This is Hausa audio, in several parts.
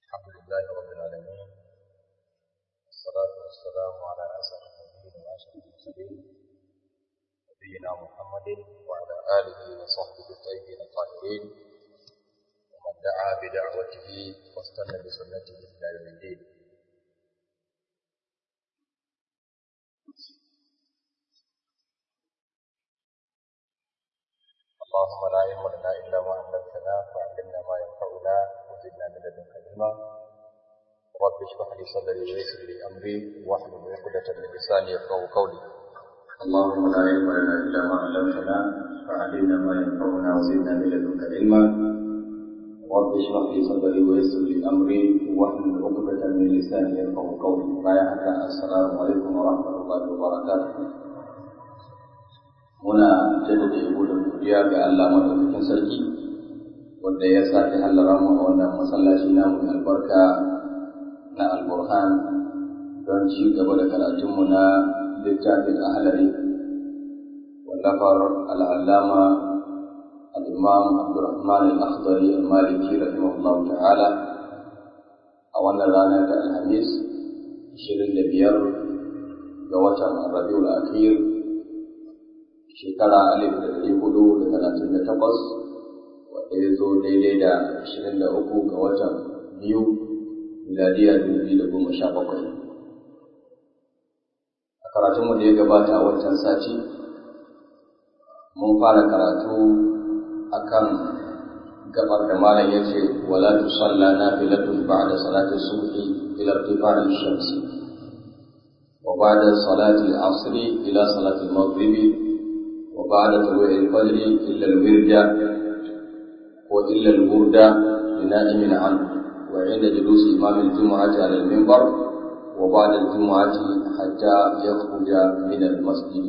الحمد لله رب العالمين والصلاة والسلام على أسر النبيين وأشرف المرسلين نبينا محمد وعلى آله وصحبه الطيبين الطاهرين ومن دعا بدعوته واستنى بسنته إلى يوم الدين اللهم لا علم لنا إلا ما علمتنا فعلمنا ما ينفعنا وزدنا من لدنك علما رب اشرح لي صدري ويسر لي أمري واحلل عقدة من لساني يفقهوا قولي اللهم لا علم لنا إلا ما علمتنا فعلمنا ما ينفعنا وزدنا من لدنك علما رب اشرح لي صدري ويسر لي أمري واحلل عقدة من لساني يفقهوا قولي بايعك السلام عليكم ورحمة الله وبركاته muna jaddada yabo da godiya ga Allah madaukakin sarki wanda ya sake hallara mu a wannan masallaci namu mai albarka na alburhan don ci gaba da karatunmu na littafin ahlari wallafar al'allama al-imam abdurrahman al-akhdari al-maliki rahimahullah ta'ala a wannan rana ta alhamis 25 ga watan rabiul akhir shekara alif da ɗari hudu da talatin da takwas wanda ya zo daidai da ashirin da uku ga watan biyu miladiya dubu biyu da goma sha bakwai a karatunmu da ya gabata a wancan sati mun fara karatu akan gabar da malam ya ce wala tusalla nafilatun ba'da salati subhi ila irtifa'i shamsi wa ba'da salati al-'asr ila salati al-maghribi وبعد طلوع الفجر إلا الورد وإلا الورد لنائم عنه وعند جلوس إمام الجمعة على المنبر وبعد الجمعة حتى يخرج من المسجد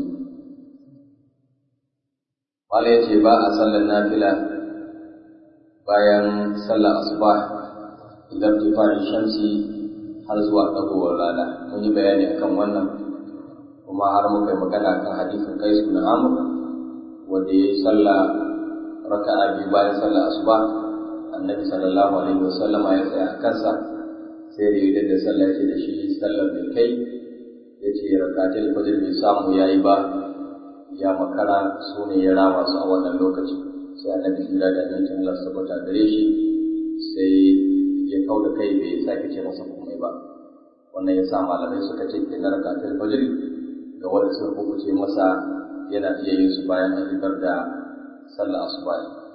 قال يتي باء صلى النافلة bayan sallar asuba idan tifa'in shamsi har zuwa ɗagowar rana mun yi bayani akan wannan kuma har muka yi magana kan hadisin kaisu na amur wanda ya yi sallah raka'a biyu bayan sallah asuba annabi sallallahu alaihi wasallama ya tsaya a kansa sai da yadda da sallah ya ce da shi sallar da kai ya ce rakatul fajr bai samu ya yi ba ya makara su ne ya rama su a wannan lokaci sai annabi jira da amincin Allah sabata gare shi sai ya kau da kai bai sake ce masa komai ba wannan ya sa malamai suka ce ke na rakatul fajr ga wanda sun hukuce masa yana iya yin su bayan an fitar da sallar asuba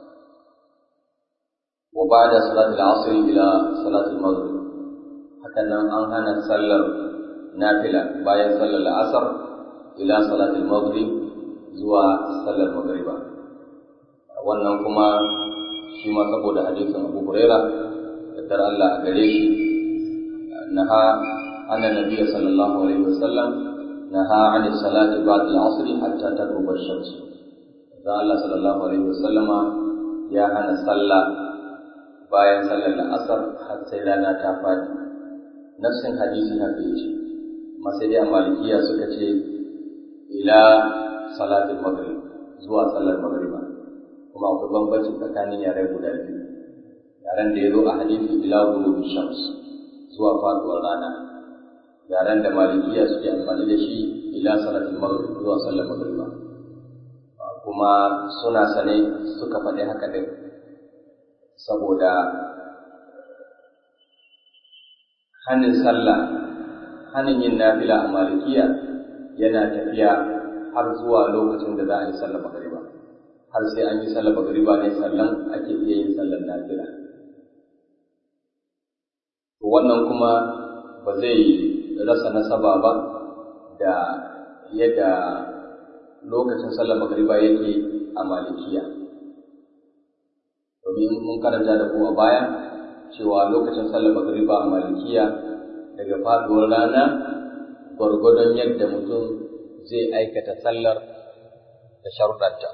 wa ba'da salat al-asr ila salat al-maghrib hakan nan an hana sallar nafila bayan sallar al-asr ila salat al-maghrib zuwa sallar maghriba wannan kuma shi ma saboda hadisin Abu Huraira da Allah a gare shi naha anna nabiyyi sallallahu alaihi wasallam نهى عن الصلاة بعد العصر حتى تغرب الشمس da Allah sallallahu alaihi wasallama ya hana sallah bayan sallar la'asar har sai rana ta fadi nafsin hadisi haka yace amma sai dai a malikiya suka ce ila salatul maghrib zuwa sallar maghriba kuma akwai bambanci tsakanin yare guda biyu yaren da ya zo a hadisi ila ghurubi shams zuwa faduwar rana yaren da malikiya suke amfani da shi ila salatul maghrib zuwa sallar magriba kuma suna sane suka faɗi haka din saboda hanin sallah hanin yin nafila a malikiya yana tafiya har zuwa lokacin da za a yi sallar magriba har sai an yi sallar magriba ne sannan ake iya yin sallar nafila wannan kuma ba zai rasa nasaba ba da yadda lokacin sallar magariba yake a malikiya domin mun karanta da kuma baya cewa lokacin sallar magariba a malikiya daga faduwar rana gwargwadon yadda mutum zai aikata sallar da sharuɗanta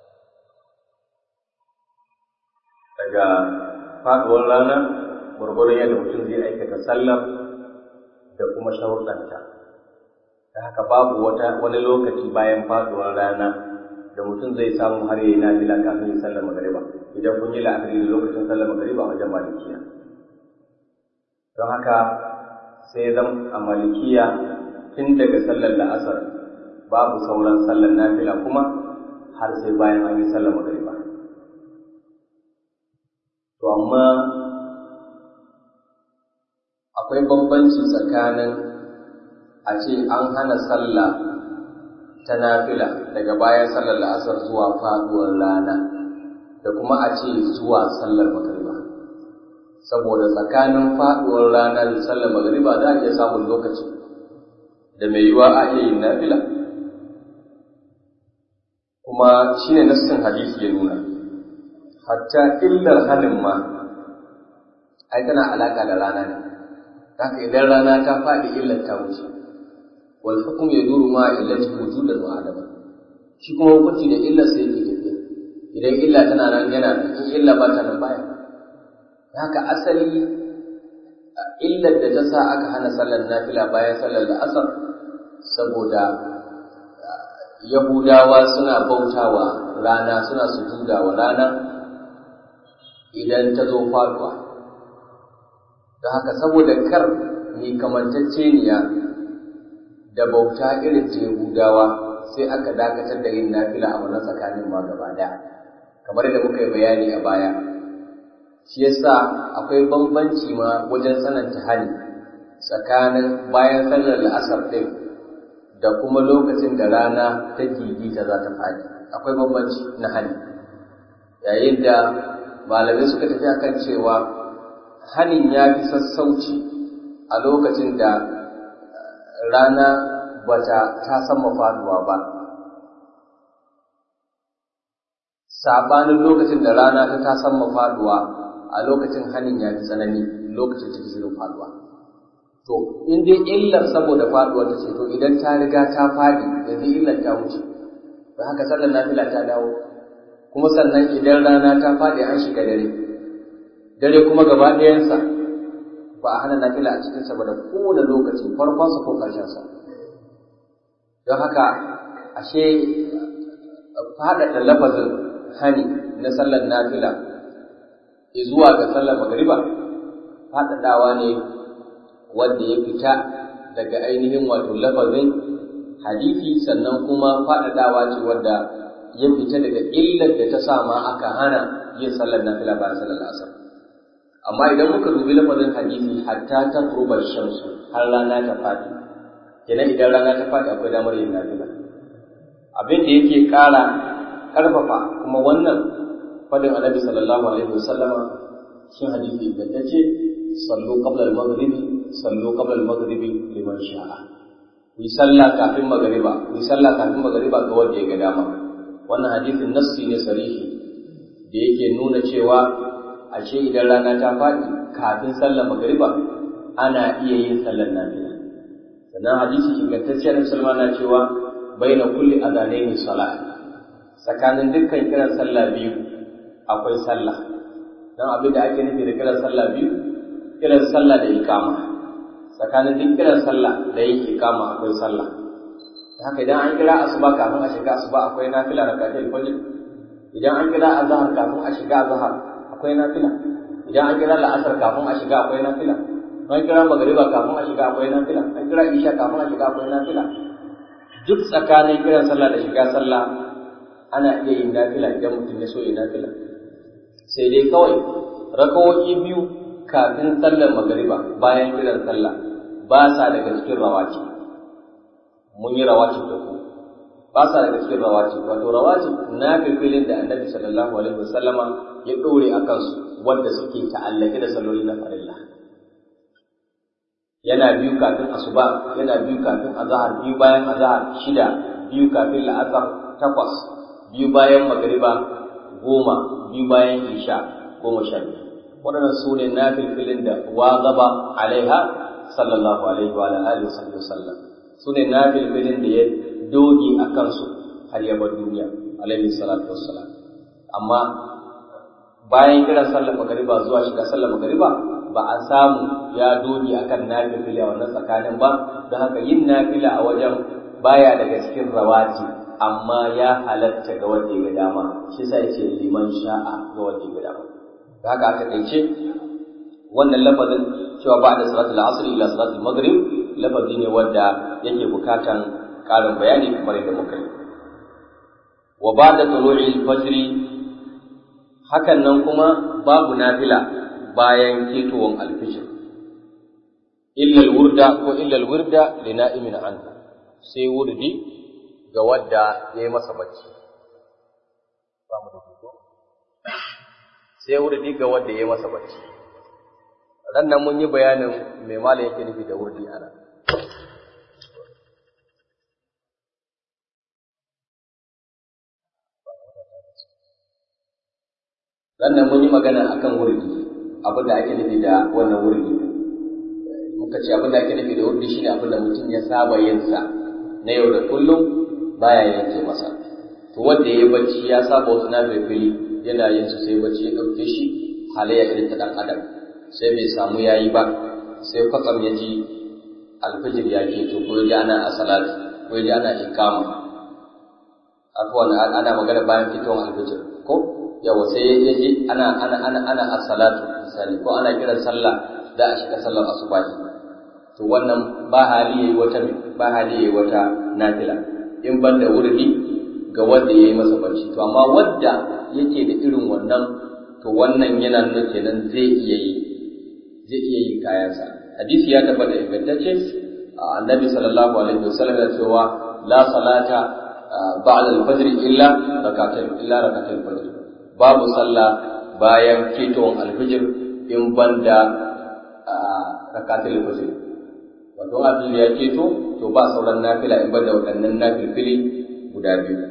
daga faduwar rana gwargwadon yadda mutum zai aikata sallar da kuma sharuɗanta da haka babu wata wani lokaci bayan faduwar rana da mutum zai samu har yayi nafila kafin ya sallar magariba idan kun yi la'akari da lokacin sallar magariba wajen malikiya don haka sai zan a malikiya tun daga sallar la'asar babu sauran sallar nafila kuma har sai bayan an yi sallar magariba to amma akwai bambanci tsakanin a ce an hana sallah ta nafila daga bayan sallar la'asar zuwa faduwar rana da kuma a ce zuwa sallar magariba saboda tsakanin faduwar rana da sallar magariba za a iya samun lokaci da mai yiwa a iya yin nafila kuma shi ne nassin hadisi ya nuna hatta illar halin ma ai tana alaka da rana ne haka idan rana ta faɗi illar ta wuce wal hukum yaduru ma illati wujudan wa adama shi kuma hukunci da illar sai yake tafiya idan illa tana nan yana nan in illa ba ta nan baya haka asali illar da ta sa aka hana sallar nafila bayan sallar da asar saboda yahudawa suna bautawa rana suna sujuda wa rana idan ta zo faduwa da haka saboda kar mai kamantacceniya da bauta irin ta yahudawa sai aka dakatar da yin nafila a wannan tsakanin ma gaba daya kamar da muka yi bayani a baya shi yasa akwai bambanci ma wajen tsananta hali tsakanin bayan sallar la'asar ɗin da kuma lokacin da rana ta gigita za ta faɗi akwai bambanci na hali yayin da malamai suka tafi akan cewa hanin ya fi sassauci a lokacin da rana bata ta sama faduwa ba sabanin lokacin da rana ta ta sama faduwa a lokacin hanin ya fi tsanani lokacin ta shirin faduwa to in dai illar saboda faduwar ta ce to idan ta riga ta fadi yanzu illar ta wuce don haka sallar nafila ta dawo kuma sannan idan rana ta fadi an shiga dare dare kuma gaba ɗayansa ba a hana nafila a cikin sa ba da kowane lokaci farkonsa ko ƙarshensa don haka ashe faɗaɗa lafazin hani na sallar nafila zuwa ga sallar magariba faɗaɗawa ne wanda ya fita daga ainihin wato lafazin hadisi sannan kuma faɗaɗawa ce wanda ya fita daga illar da ta sa ma aka hana yin sallar nafila bayan sallar asar amma idan muka dubi lafazin hadisi hatta ta turbar shamsu har rana ta faɗi kenan idan rana ta faɗi akwai damar yin nafila abin da yake ƙara ƙarfafa kuma wannan fadin annabi sallallahu alaihi wasallama shin hadisi ingantacce sallu qabla al-maghribi sallu qabla al-maghribi liman sha'a ku yi sallah kafin magariba ku yi sallah kafin magariba ga wanda ya ga dama wannan hadisin nassi ne sarihi da yake nuna cewa ashe idan rana ta faɗi kafin sallar magariba ana iya yin sallar nafila sannan hadisi ingantacce na musulma na cewa baina kulli adanaini salat tsakanin dukkan kiran sallah biyu akwai sallah dan abin da ake nufi da kiran sallah biyu kiran sallah da ikama tsakanin duk kiran sallah da yin ikama akwai sallah haka idan an kira asuba kafin a shiga asuba akwai nafila rakatul fajr idan an kira azhar kafin a shiga azhar akwai nafila idan an kira la'asar kafin a shiga akwai nafila an kira magariba kafin a shiga akwai nafila an kira isha kafin a shiga akwai nafila duk tsakanin kiran sallah da shiga sallah ana iya yin nafila idan mutum ya so ya nafila sai dai kawai rakawoyi biyu kafin sallar magariba bayan kiran sallah ba sa daga cikin rawaci mun yi rawaci da ku ba sa daga cikin rawaci wato rawaci na filin da annabi sallallahu alaihi wasallama ya dore a kansu wanda suke ta'allake da salloli na farilla yana biyu kafin asuba yana biyu kafin azhar biyu bayan azhar shida biyu kafin la'asar takwas biyu bayan magariba goma biyu bayan isha goma sha biyu waɗannan su ne na filfilin da wa gaba alaiha sallallahu alaihi wa alihi wa sallam su ne na filfilin da ya doge a kansu har ya bar duniya alaihi salatu wassalam amma bayan kiran sallar magariba zuwa shiga sallar magariba ba a samu ya doge akan nafila a wannan tsakanin ba don haka yin nafila a wajen baya daga cikin rawati amma ya halatta ga wanda ya ga dama shi sa yake liman sha'a ga wanda ya ga dama da haka aka kaice wannan lafazin cewa ba da salatul asr ila salatul maghrib lafazi ne wanda yake bukatan karin bayani kamar yadda muka yi wa ba da tulu'i fajr hakan nan kuma babu nafila bayan ketowar alfijir illa alwurda ko illa alwurda li na'imin anhu sai wurdi ga wadda yayi masa bacci sai wurdi ga wadda yayi masa bacci ran nan mun yi bayanin me malam yake nufi da wurdi ana sannan mun yi magana akan wurdi abin da ake nufi da wannan wurdi muka ce abin da ake nufi da wurdi shine abin da mutum ya saba yin sa na yau da kullum baya yanke masa to wanda ya bacci ya saba wasu na fili yana yin su sai bacci ya ɗauke shi halayya irin ta ɗan adam sai bai samu yayi ba sai kwatsam ya ji alfijir ya ke to ko ya ji ana a salatu ko ya ji ana ikama akwai ana magana bayan fitowar alfijir ko yawa sai ya ji ana ana ana ana as-salatu misali ko ana kiran sallah da a shiga sallar asubahi to wannan ba hali yayi wata ba hali yayi wata nafila in ban da wurdi ga wanda yayi masa barci to amma wanda yake da irin wannan to wannan yana nuna kenan zai iya yi zai iya yin kayansa hadisi ya tabbata ingantacce annabi sallallahu alaihi wasallam ya cewa la salata ba'da al-fajr illa rak'atayn illa rak'atayn fajr babu sallah bayan ketowar alfijir in banda rakatul fajr wato alfijir ya keto to ba sauran nafila in banda waɗannan nafilfili guda biyu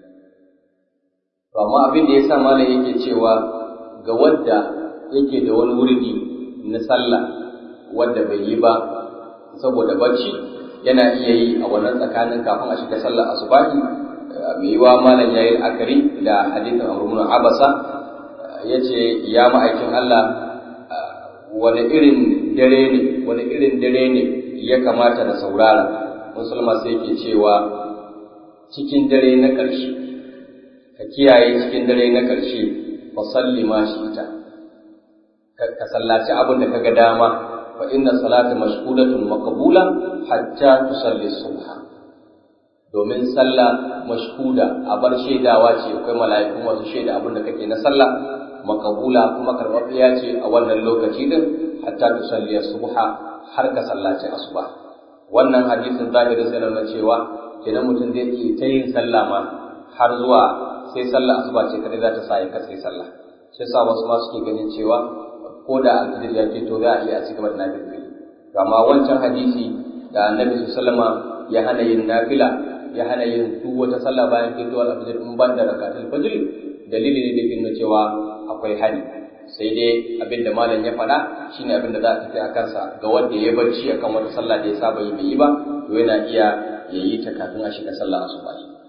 to amma abin da ya sa malam yake cewa ga wadda yake da wani wurdi na sallah wadda bai yi ba saboda bacci yana iya yi a wannan tsakanin kafin a shiga sallar asubahi mai yiwa malam ya yi akari da hadithin amurmuna abasa ya ce ya ma'aikin Allah wani irin dare ne wani irin dare ne ya kamata na saurara musulma sai ke cewa cikin dare na ƙarshe ka kiyaye cikin dare na ƙarshe fa salli ma shi ta ka sallaci abin da kaga dama fa inna salata mashhudatun maqbula hatta tusalli subha domin sallah mashhuda a bar shaidawa ce akwai mala'iku masu shaida abin da kake na sallah makabula kuma karɓaɓɓiya ce a wannan lokaci din hatta tusalli subha har ka sallaci asuba wannan hadisin zahirin sai nuna cewa kenan mutum zai iya ta yin sallah ma har zuwa sai sallah asuba ce kadai za ta sa ya katse sallah sai sa wasu ma suke ganin cewa ko da alfijir ya fito za a iya a cigaba da nafil amma wancan hadisi da annabi sallama ya hana yin nafila ya hana yin duk wata sallah bayan fitowar alfajir in ban da rakatul fajr dalili ne da nuna cewa akwai hani sai dai abin da malam ya faɗa shine abin da za a tafi a kansa ga wanda ya barci akan wata sallah da ya saba yi bai yi ba to yana iya ya yi ta kafin a shiga sallah asuba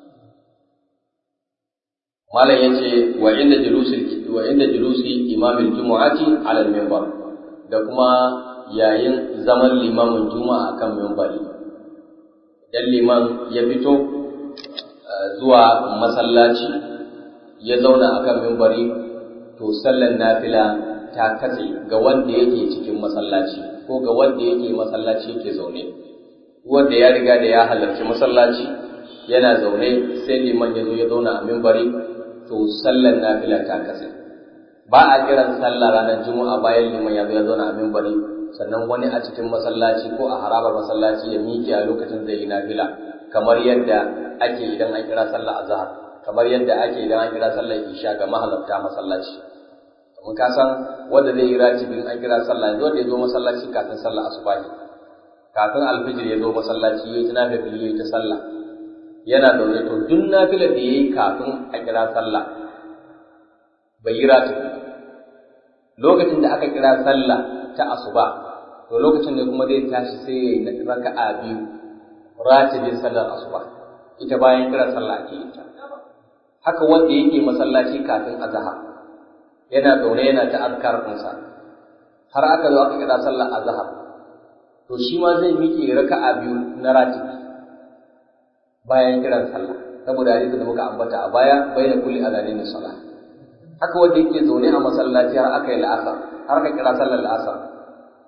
malam ya ce wa inda julusi wa inda julusi imamul jumu'ati ala al-minbar da kuma yayin zaman limamin juma'a kan minbari idan liman ya fito zuwa masallaci ya zauna a kan mimbari to sallan nafila ta katse ga wanda yake cikin masallaci ko ga wanda yake masallaci yake zaune wanda ya riga da ya halarci masallaci yana zaune sai liman ya zo ya zauna a mimbari to sallan nafila ta katse ba a kiran sallah ranar juma'a bayan liman ya zo ya zauna a mimbari sannan wani a cikin masallaci ko a harabar masallaci ya miƙe a lokacin zai yi nafila kamar yadda ake idan an kira sallah azhar kamar yadda ake idan an kira sallar isha ga mahalarta masallaci mun ka san wanda zai yi ratibin an kira sallah yanzu wanda ya zo masallaci kafin sallah asubahi kafin alfijir ya zo masallaci ya yi ta nafila ya yi ta sallah yana zaune to duk nafilar da ya yi kafin a kira sallah bai yi ratibi lokacin da aka kira sallah ta asuba to lokacin da kuma zai tashi sai ya yi raka'a biyu ratibin sallar asuba ita bayan kira sallah ake ita haka wanda yake masallaci kafin azhar yana zaune yana ta azkar ɗinsa har aka zo aka kira sallar azhar to shi ma zai miƙe raka'a biyu na ratibi bayan kiran sallah saboda hadisi da muka ambata a baya baina kulli adanain salah haka wanda yake zaune a masallaci har aka yi la'asar har ka kira sallar la'asar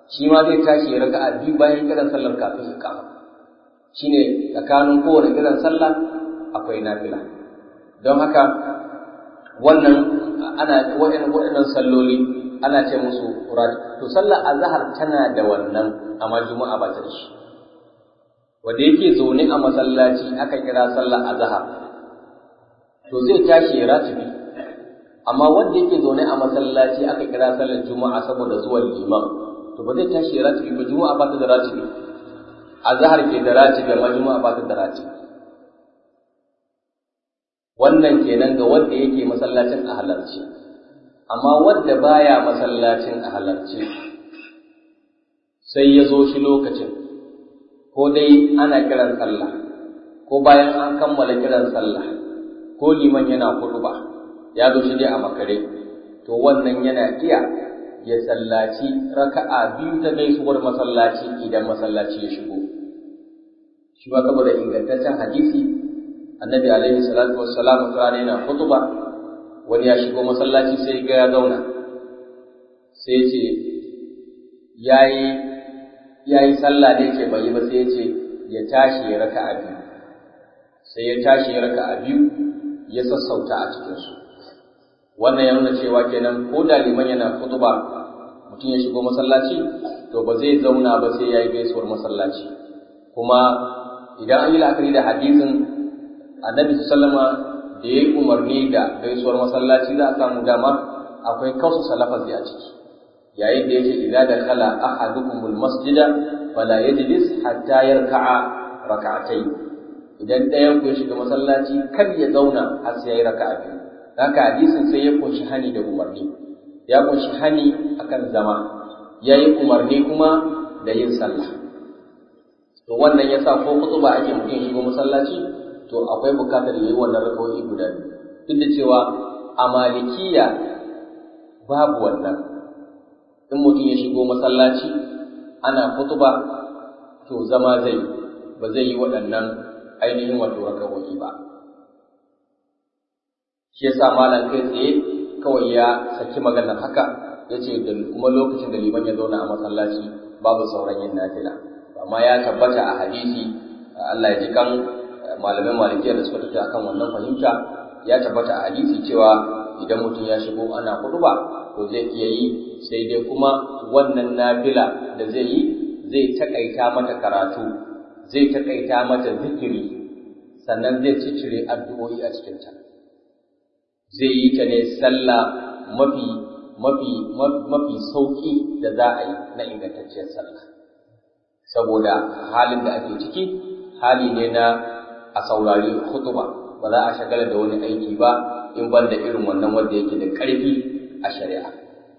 shi ma zai tashi ya raka'a biyu bayan kiran sallar kafin iqama shine tsakanin kowane kiran sallah akwai nafila don haka wannan ana waɗannan salloli ana ce musu to sallar azhar tana da wannan amma juma'a ba ta da shi wanda yake zaune a masallaci aka kira sallar azhar to zai tashi ya ratibi amma wanda yake zaune a masallaci aka kira sallar juma'a saboda zuwan liman to ba zai tashi ya ratibi ba juma'a ba ta da ratibi azhar ke da ratibi amma juma'a ba ta da ratibi wannan kenan ga wanda yake masallacin a halarci amma wanda baya masallacin a halarci sai ya zo shi lokacin ko dai ana kiran sallah ko bayan an kammala kiran sallah ko liman yana ba, ya zo shi dai a makare to wannan yana iya ya sallaci raka'a biyu ta gaisuwar masallaci idan masallaci ya shigo shi ba saboda ingantaccen hadisi annabi alaihi salatu wassalam wata rana yana khutba wani ya shigo masallaci sai ga ya zauna sai ce yayi yayi sallah ne ce bai yi ba sai ya ce ya tashi ya raka'a biyu sai ya tashi ya raka'a biyu ya sassauta a cikin su wannan ya nuna cewa kenan ko da liman yana khutba mutum ya shigo masallaci to ba zai zauna ba sai yayi gaisuwar masallaci kuma idan an yi la'akari da hadisin annabi sallama da ya yi umarni da gaisuwar masallaci za a samu dama akwai kausa salafazi a ciki yayin da yake idza da khala ahadukumul masjida fala yajlis hatta yarka'a rak'atayn idan ɗayan ku ya shiga masallaci kar ya zauna har sai yayi raka'a biyu haka hadisin sai ya kunshi hani da umarni ya kunshi hani akan zama yayi umarni kuma da yin sallah to wannan yasa ko kutuba ake mutum shigo masallaci to akwai bukatar yayi wannan rakawoyi guda duk da cewa a malikiya babu wannan in mutum ya shigo masallaci ana kutuba to zama zai ba zai yi waɗannan ainihin wato rakawoyi ba shi yasa malam kai tsaye kawai ya saki magana haka ya ce da kuma lokacin da liman ya zauna a masallaci babu sauran yin nafila amma ya tabbata a hadisi Allah ya ji kan malaman malikiya da suka tafi akan wannan fahimta ya tabbata a hadisi cewa idan mutum ya shigo ana ba, to zai iya yi sai dai kuma wannan nafila da zai yi zai takaita mata karatu zai takaita mata zikiri sannan zai ciccire addu'o'i a cikinta zai yi ta ne sallah mafi mafi mafi sauki da za a yi na ingantacciyar sallah saboda halin da ake ciki hali ne na a saurari khutba ba za a shagala da wani aiki ba in ban da irin wannan wanda yake da ƙarfi a shari'a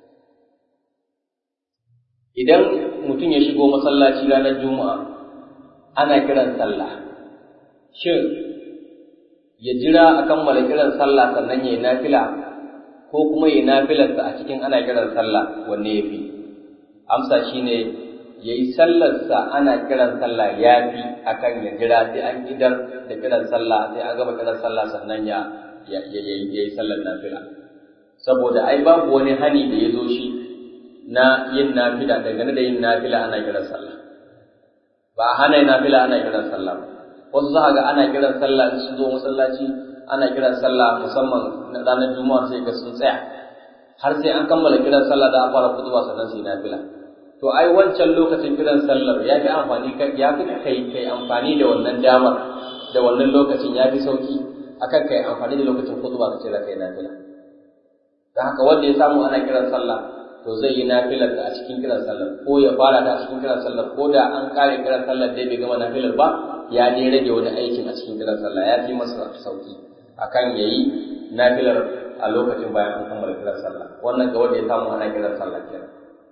idan mutum ya shigo masallaci ranar juma'a ana kiran sallah shin ya jira a kammala kiran sallah sannan ya yi nafila ko kuma ya yi nafilarsa a cikin ana kiran sallah wanne ya fi amsa shine ya yi sallarsa ana kiran sallah ya fi akan ya jira sai an idar da kiran sallah sai an gama kiran sallah sannan ya ya yi sallar nafila saboda ai babu wani hani da ya zo shi na yin nafila dangane da yin nafila ana kiran sallah ba a hana yin nafila ana kiran sallah ba wasu za ga ana kiran sallah in sun zo masallaci ana kiran sallah musamman na ranar juma'a sai ga sun tsaya har sai an kammala kiran sallah da a fara kutuba sannan su yi nafila to ai wancan lokacin kiran sallar ya fi amfani ya fi kai kai amfani da wannan damar da wannan lokacin ya fi sauki akan kai amfani da lokacin kutuba ka ce za ka yi nafila da haka wanda ya samu ana kiran sallah to zai yi nafilar da a cikin kiran sallar ko ya fara da a cikin kiran sallar ko da an kare kiran sallar dai bai gama nafilar ba ya dai rage wani aikin a cikin kiran sallah ya fi masa sauki akan ya yi nafilar a lokacin bayan an kammala kiran sallah wannan ga wanda ya samu ana kiran sallah kenan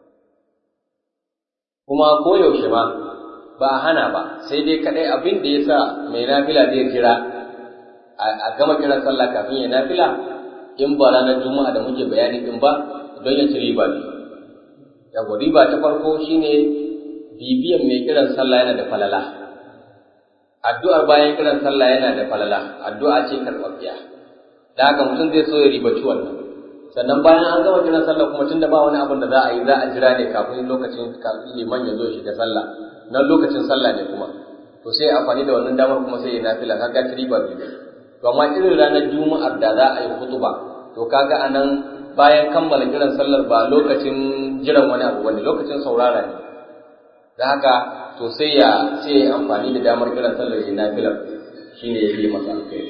kuma koyaushe ma ba a hana ba sai dai kadai abin da ya sa mai nafila zai jira a gama kiran sallah kafin ya nafila in ba ranar juma'a da muke bayani din ba don ya ci riba ne yawa riba ta farko shine bibiyan mai kiran sallah yana da falala addu'ar bayan kiran sallah yana da falala addu'a ce karɓaɓɓiya da haka mutum zai so ya ribaci wannan sannan bayan an gama kiran sallah kuma tunda ba wani abin da za a yi za a jira ne kafin lokacin kafin liman ya zo shiga sallah nan lokacin sallah ne kuma to sai amfani da wannan damar kuma sai ya nafila kaga riba biyu to amma irin ranar juma'ar da za a yi hutuba to kaga anan bayan kammala kiran sallar ba lokacin jiran wani abu bane lokacin saurara ne da haka to sai ya sai ya amfani da damar kiran sallar ya nafila shine ya yi masa alkhairi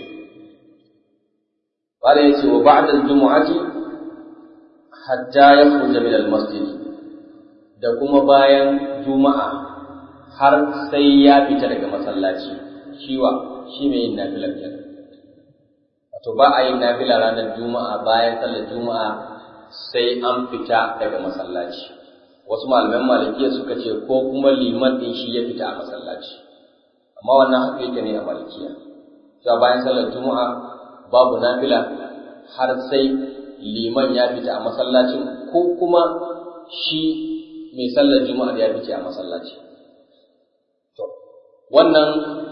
قال يتي وبعد الجمعة حتى يخرج من المسجد da kuma bayan juma'a har sai ya fita daga masallaci shiwa shi mai yin nafilar kenan wato ba a yin nafila ranar juma'a bayan sallar juma'a sai an fita daga masallaci wasu malaman malikiya suka ce ko kuma liman din shi ya fita a masallaci amma wannan haka yake ne a malikiya cewa bayan sallar juma'a babu nafila har sai liman ya fita a masallacin ko kuma shi mai sallar juma'a ya fice a masallaci to wannan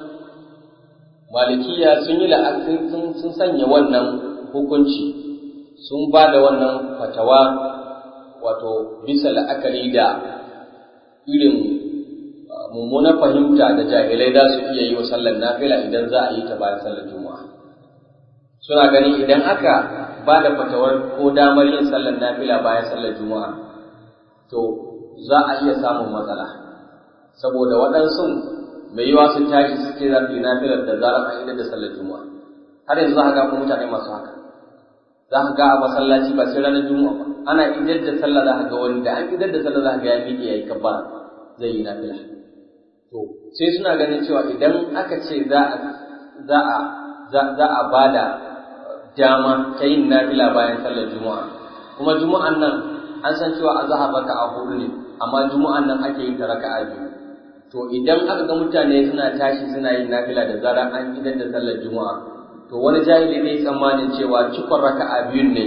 malikiya sun yi la'akari sun sanya wannan hukunci sun ba da wannan fatawa wato bisa la'akari da irin mummunar fahimta da jahilai za su iya yi wa sallar nafila idan za a yi ta bayan sallar juma'a suna gani idan aka ba da fatawar ko damar yin sallar nafila bayan sallar juma'a to za a iya samun matsala saboda waɗansu mai yiwa su tashi su ce za su yi nafilar da zarar an idar da sallar juma'a har yanzu za ka ga mutane masu haka za ka ga a masallaci ba sai ranar juma'a ba ana idar da sallah za ka ga wani da an idar da sallah za ka ga ya miƙe ya yi kabbara zai yi nafila to sai suna ganin cewa idan aka ce za a za a za a bada dama ta yin nafila bayan sallar juma'a kuma juma'an nan an san cewa azhar raka'a hudu ne amma juma'an nan ake yin ta raka'a biyu to idan aka ga mutane suna tashi suna yin nafila da zarar an idan da sallar juma'a to wani jahili ne tsammanin cewa cikon raka'a biyun ne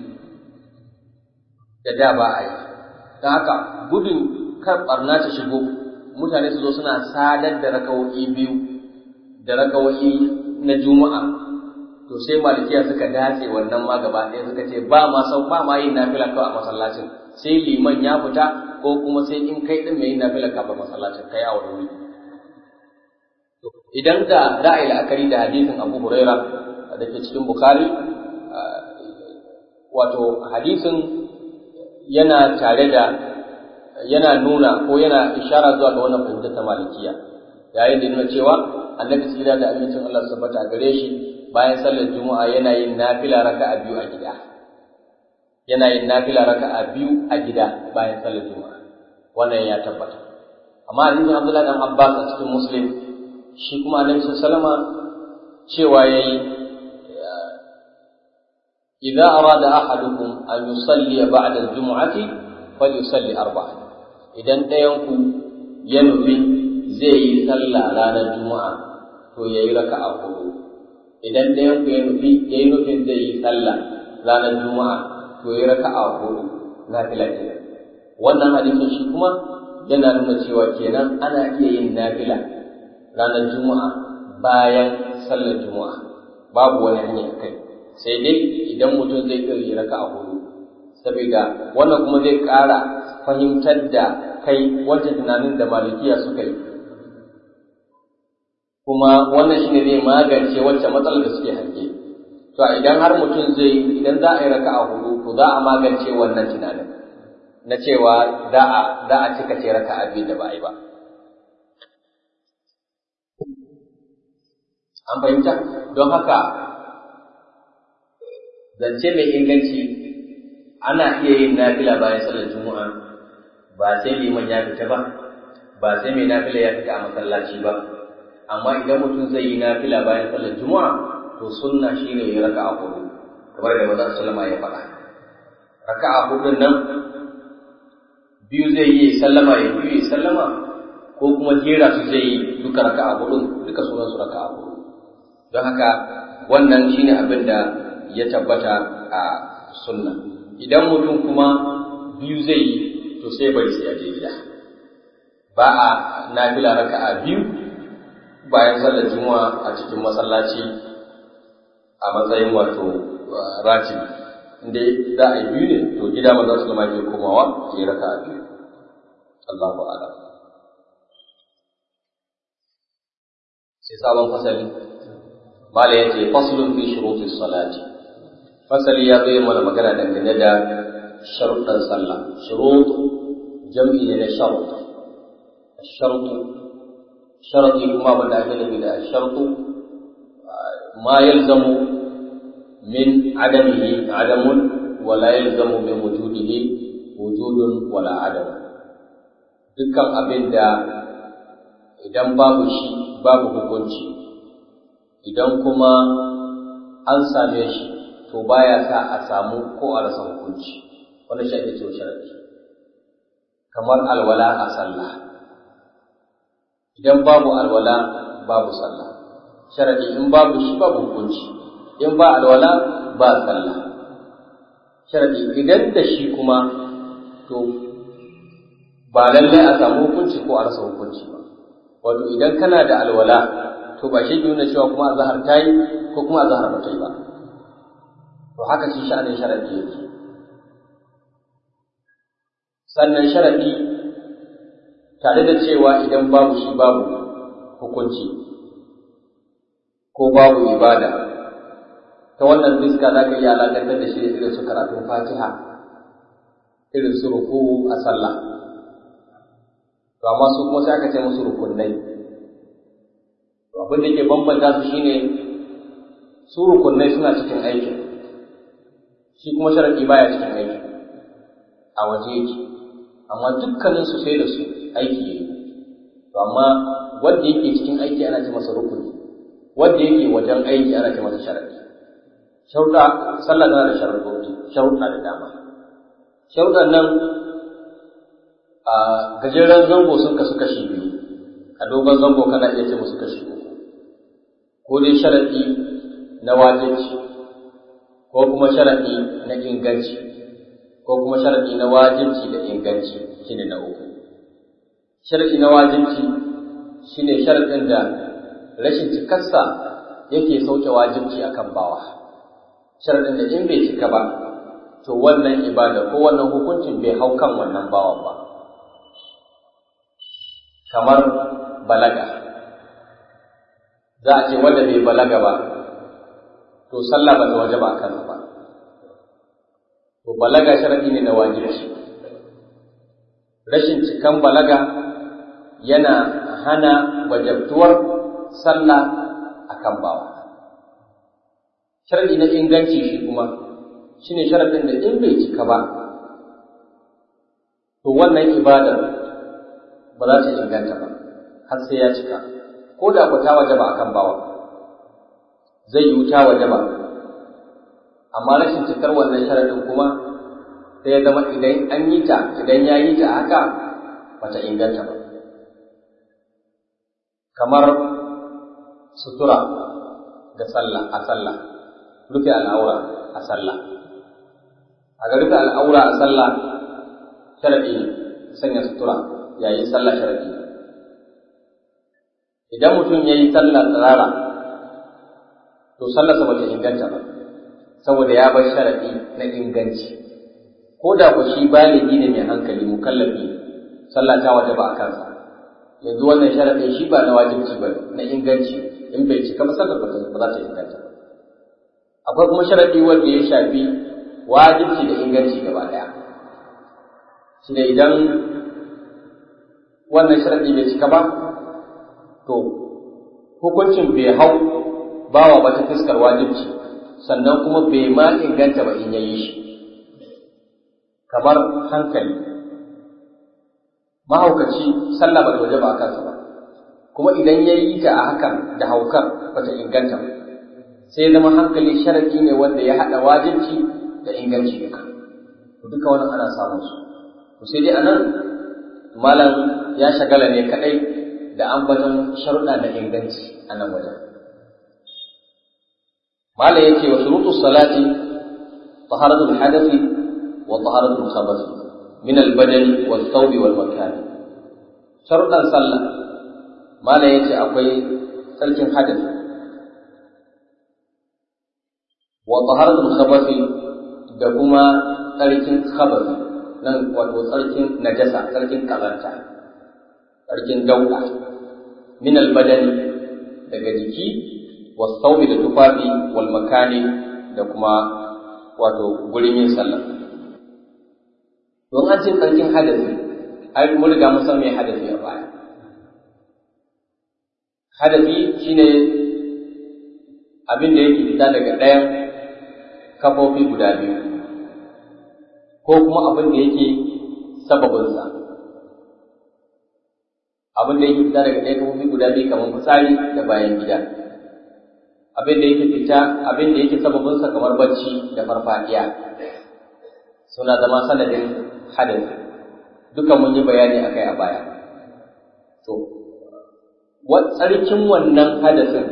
da da ba a yi ta haka gudun kar barna ta shigo mutane su zo suna sadar da raka'o'i biyu da raka'o'i na juma'a to sai malikiya suka dace wannan ma gaba ɗaya suka ce ba ma sau ba ma yin nafila kawai a masallacin sai liman ya fita ko kuma sai in kai din mai yin nafila kafin masallacin kai a wani wuri idan da za a yi la'akari da hadisin Abu Huraira da ke cikin Bukhari wato hadisin yana tare da yana nuna ko yana ishara zuwa ga wannan fahimtar ta malikiya yayin da nuna cewa annabi tsira da amincin Allah subhanahu a gare shi bayan sallar juma'a yana yin nafila raka'a biyu a gida yana yin nafila raka'a biyu a gida bayan sallar juma'a wannan ya tabbata amma hadisin Abdullah dan Abbas a cikin Muslim shi kuma annabi sallama cewa yayi idza arada ahadukum an yusalli ba'da al-jum'ati falyusalli arba'a idan ɗayan ku ya nufi zai yi sallah ranar juma'a to yayi raka'a hudu idan ɗayan ku ya nufi ya yi nufin zai yi sallah ranar juma'a to ya raka a hudu na fila kenan wannan hadisin shi kuma yana nuna cewa kenan ana iya yin nafila ranar juma'a bayan sallar juma'a babu wani hanya kai sai dai idan mutum zai iya yi raka a hudu saboda wannan kuma zai ƙara fahimtar da kai wancan tunanin da malikiya suka yi kuma wannan shine zai magance wacce matsalar da suke hange to idan har mutum zai idan za a yi raka'a hudu to za a magance wannan tunanin na cewa za a za a cika ce raka'a biyu da ba a yi ba an fahimta don haka zance mai inganci ana iya yin nafila bayan sallar juma'a ba sai liman ya fita ba ba sai mai nafila ya fita a masallaci ba amma idan mutum zai yi nafila bayan sallar juma'a to sunna shine ya raka'a hudu kamar da manzon sallama ya faɗa raka'a hudun nan biyu zai yi sallama ya biyu ya sallama ko kuma jera su zai yi duka raka'a hudun duka sunan su raka'a hudu don haka wannan shine abin da ya tabbata a sunna idan mutum kuma biyu zai yi to sai bari sai ya je gida ba a nafila raka'a biyu bayan sallar juma'a a cikin masallaci a matsayin wato ratibi inda za a yi biyu ne to gida maza su zama ke komawa su yi raka a biyu Allahu a'lam sai sabon fasali mala yace faslun fi shuruti salati fasali ya zo mana magana dangane da sharuɗan sallah shurut jam'i ne na sharut الشرط شرط كما بدا جل بلا الشرط ما يلزم من عدمه عدم ولا يلزم من وجوده وجود ولا عدم dukkan abin da idan babu shi babu hukunci idan kuma an same shi to baya sa a samu ko a rasa hukunci wannan shi ake cewa sharadi kamar alwala a sallah idan babu alwala babu sallah sharadi in babu shi babu hukunci in ba alwala ba sallah sharadi idan da shi kuma to ba lallai a samu hukunci ko a rasa hukunci ba wato idan kana da alwala to ba shi nuna cewa kuma azhar ta yi ko kuma azhar ba ta yi ba to haka shi sha'anin sharadi yake sannan sharadi tare da cewa idan babu shi babu hukunci ko babu ibada ta wannan fiska za ka iya alaƙantar da shi da irin su karatun fatiha irin su ruku a sallah to amma su kuma sai aka ce musu rukunai to abin da ke bambanta su shine su rukunai suna cikin aikin shi kuma sharadi baya cikin aikin a waje yake amma dukkanin su sai da su aiki yayi to amma wanda yake cikin aiki ana ce masa rukuni wanda yake wajen aiki ana ce masa sharadi sharuɗa sallah tana da sharaɗoɗi sharuɗa da dama sharuɗan nan a gajeren zango sun kasu kashi biyu a dogon zango kana iya ce musu kashi uku ko dai sharaɗi na wajibci ko kuma sharaɗi na inganci ko kuma sharaɗi na wajibci da inganci shine na uku sharaɗi na wajibci shine sharaɗin da rashin cikarsa yake sauke wajibci akan bawa sharaɗin da in bai cika ba to wannan ibada ko wannan hukuncin bai hau kan wannan bawan ba kamar balaga za a ce wanda bai balaga ba to sallah ba ta waje ba a kansa ba to balaga sharaɗi ne na wajibci rashin cikan balaga yana hana wajabtuwar sallah akan bawa sharadi na inganci shi kuma shine sharadin da in bai cika ba to wannan ibadar ba za ta inganta ba har sai ya cika ko da ku ta wajaba akan bawa zai yi ta wajaba amma rashin cikar wannan sharadin kuma sai ya zama idan an yi ta idan ya yi ta haka bata inganta ba kamar sutura ga sallah a sallah rufe al'aura a sallah a ga rufe al'aura a sallah sharadi ne sanya sutura yayin sallah sharadi ne idan mutum ya yi sallah tsirara to sallarsa ba ta inganta ba saboda ya bar sharadi na inganci ko da ku shi baligi ne mai hankali mukallafi sallah ta waje ba a kansa yanzu wannan sharadin shi ba na wajibci ba na inganci in bai cika ba sallar ba za ta inganta ba akwai kuma sharadi wanda ya shafi wajibci da inganci gaba daya shi ne idan wannan sharadi bai cika ba to hukuncin bai hau bawa ba ta fuskar wajibci sannan kuma bai ma inganta ba in yayi shi kamar hankali mahaukaci sallah ba ta waje ba a kansa ba kuma idan ya yi ta a hakan da haukan ba ta inganta ba sai zama hankali sharadi ne wanda ya haɗa wajibci da inganci duka to duka wannan ana samun su to sai dai anan malam ya shagala ne kadai da ambaton sharuɗa da inganci a nan wajen malam yake wa shurutu salati taharatul hadathi wa taharatul khabath min al-badani wal thawbi wal makan sharuɗan sallah malam yace akwai sarkin hadathi wa taharatul khabath da kuma tsarkin khabar nan wato tsarkin najasa tsarkin kazanta tsarkin dauka min albadani daga jiki wasaubi da tufafi wal makani da kuma wato gurin yin sallah don an ce tsarkin hadasi ai mun riga mun san me hadasi a baya hadasi shine abin da yake fita daga ɗayan kafofi guda biyu ko kuma abin da yake sababinsa abin da yake fita daga ɗayan kafofi guda biyu kamar fitsari da bayan gida abin da yake fita abin da yake sababinsa kamar bacci da farfadiya suna zama sanadin hadasi duka mun yi bayani akai a baya to tsarkin wannan hadasin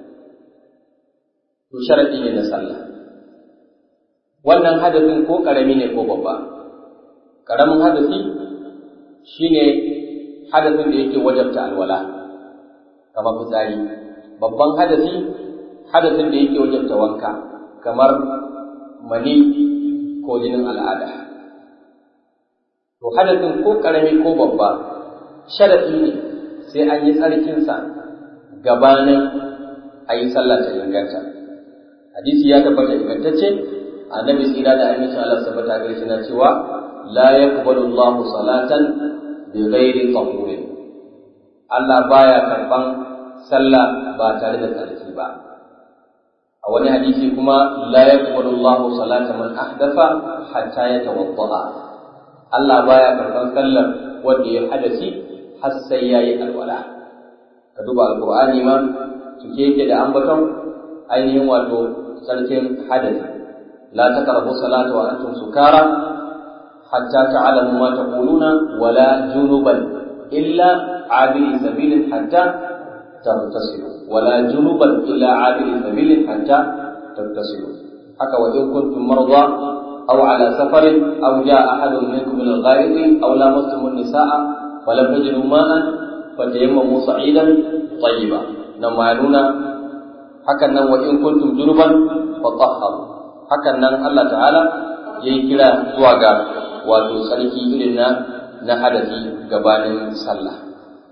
to sharadi ne na sallah wannan hadasin ko karami ne ko babba karamin hadasi shine hadasin da yake wajabta alwala kamar fitsari babban hadasi hadasin da yake wajabta wanka kamar mani ko jinin al'ada to hadasin ko karami ko babba sharadi ne sai an yi tsarkinsa gabanin a yi sallah ta inganta hadisi ya tabbata ingantacce annabi tsira da amincin Allah tabbata gare shi na cewa la yaqbalu Allah salatan bi ghairi tahurin Allah baya karban sallah ba tare da tsarki ba a wani hadisi kuma la yaqbalu Allah salata man ahdatha hatta yatawadda Allah baya karban sallar wanda ya hadasi har sai yayi alwala ka duba alqur'ani ma cike yake da ambaton ainihin wato sarkin hadasi la taqrabu salata wa antum sukara hatta ta'lamu ma taquluna wala junuban illa abiri sabilin hatta taghtasilu wala junuban illa abiri sabilin hatta taghtasilu haka wa in kuntum marda aw ala safarin aw jaa ahadun minkum min al-ghaid aw lamastum an-nisaa falam tajidu ma'an fatayammamu sa'idan tayyiba nan ma nuna hakan nan wa in kuntum junuban fatahharu hakan nan Allah ta'ala yayi kira zuwa ga wato sarki irin na na hadasi gabanin sallah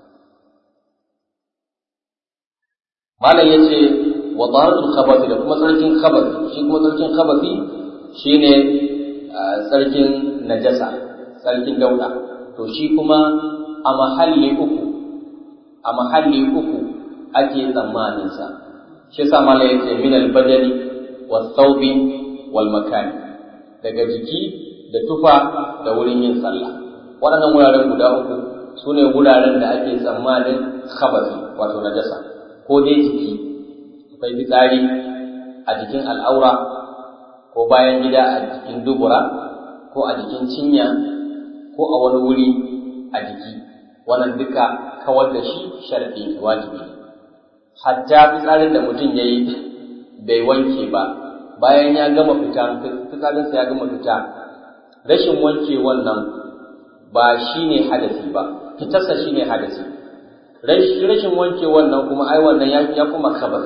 malam yace wa taharatul khabathi da kuma sarkin khabathi shi kuma sarkin khabathi shine sarkin najasa sarkin dauda to shi kuma a mahalli uku a mahalli uku ake tsammanin sa shi yasa mala yace min al-badani was thawbi wal makani daga jiki da tufa da wurin yin sallah waɗannan wuraren guda uku su ne wuraren da ake tsammanin khabasi wato najasa ko dai jiki akwai fitsari a jikin al'aura ko bayan gida a jikin dubura ko a jikin cinya ko a wani wuri a jiki wannan duka kawar da shi sharɗi wajibi ne hatta fitsarin da mutum ya yi bai wanke ba bayan ya gama fita fitsarinsa ya gama fita rashin wanke wannan ba shi ne hadasi ba fitarsa shi ne hadasi rashin wanke wannan kuma ai wannan ya kuma khabar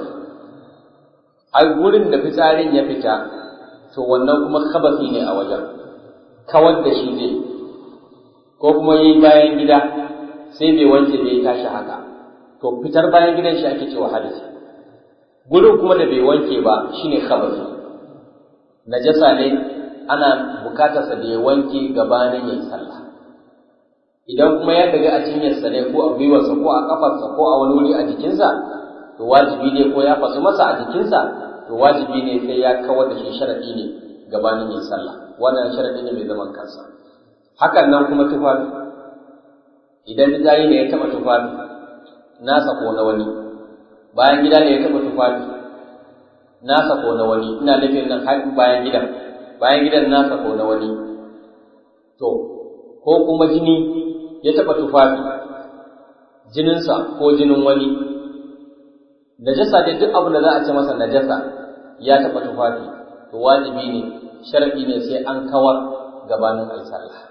ai gurin da fitsarin ya fita to wannan kuma khabasi ne a wajen kawar da shi zai ko kuma yi bayan gida sai bai wanke bai tashi haka to fitar bayan gidan shi ake cewa hadisi gurin kuma da bai wanke ba shine khabasi najasa ne ana bukatarsa da ya wanke gabanin yin sallah idan kuma ya daga a cinyarsa ne ko a gwiwarsa ko a kafarsa ko a wani wuri a jikinsa to wajibi ne ko ya fasu masa a jikinsa to wajibi ne sai ya kawar da shi sharadi ne gabanin yin sallah wannan sharadi ne mai zaman kansa hakan nan kuma tufafi idan fitsari ne ya taɓa tufafi nasa ko na wani bayan gida ne ya taɓa tufafi nasa ko na wani ina nufin nan har bayan gidan bayan gidan nasa ko na wani to ko kuma jini ya taɓa tufafi jininsa ko jinin wani najasa dai duk abin da za a ce masa najasa ya taɓa tufafi to wajibi ne sharaɗi ne sai an kawar gabanin ayi sallah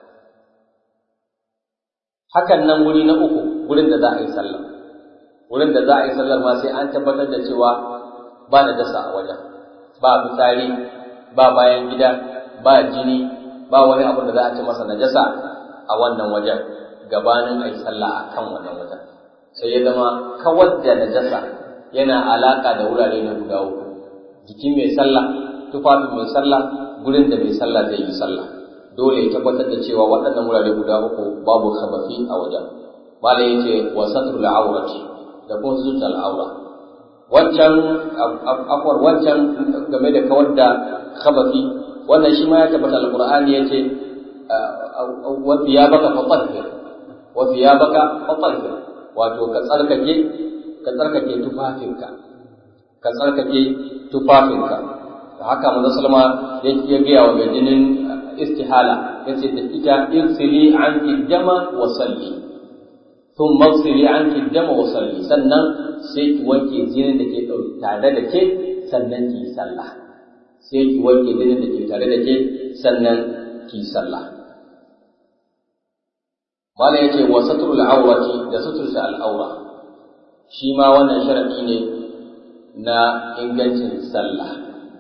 hakan nan wuri na uku wurin da za a yi sallah wurin da za a yi sallar ma sai an tabbatar da cewa ba najasa a wajen ba fitsari ba bayan gida ba jini ba wani abu da za a ce masa najasa a wannan wajen gabanin a yi sallah a kan wannan wajen sai ya zama kawar da najasa yana alaka da wurare na guda uku jikin mai sallah tufafin mai sallah gurin da mai sallah zai yi sallah dole ya tabbatar da cewa waɗannan wurare guda uku babu khabafi a wajen malai yace wa satrul awrati da kuma sutul al'aura wancan akwar wancan game da kawar da khabafi wannan shi ma ya tabbata alqur'ani yace wa thiyabaka fatahhir wa thiyabaka fatahhir wato ka tsarkake ka tsarkake tufafinka ka tsarkake tufafinka da haka manzo sallama ya gaya wa gajinin istihala yace da ita irsili anki dama wa salli thumma irsili anki dama wa salli sannan sai ki wanke jinin da ke tare da ke sannan ki sallah sai ki wanke jinin da ke tare da ke sannan ki sallah mala yace wa satrul awrati da suturta al'aura shi ma wannan sharadi ne na ingancin sallah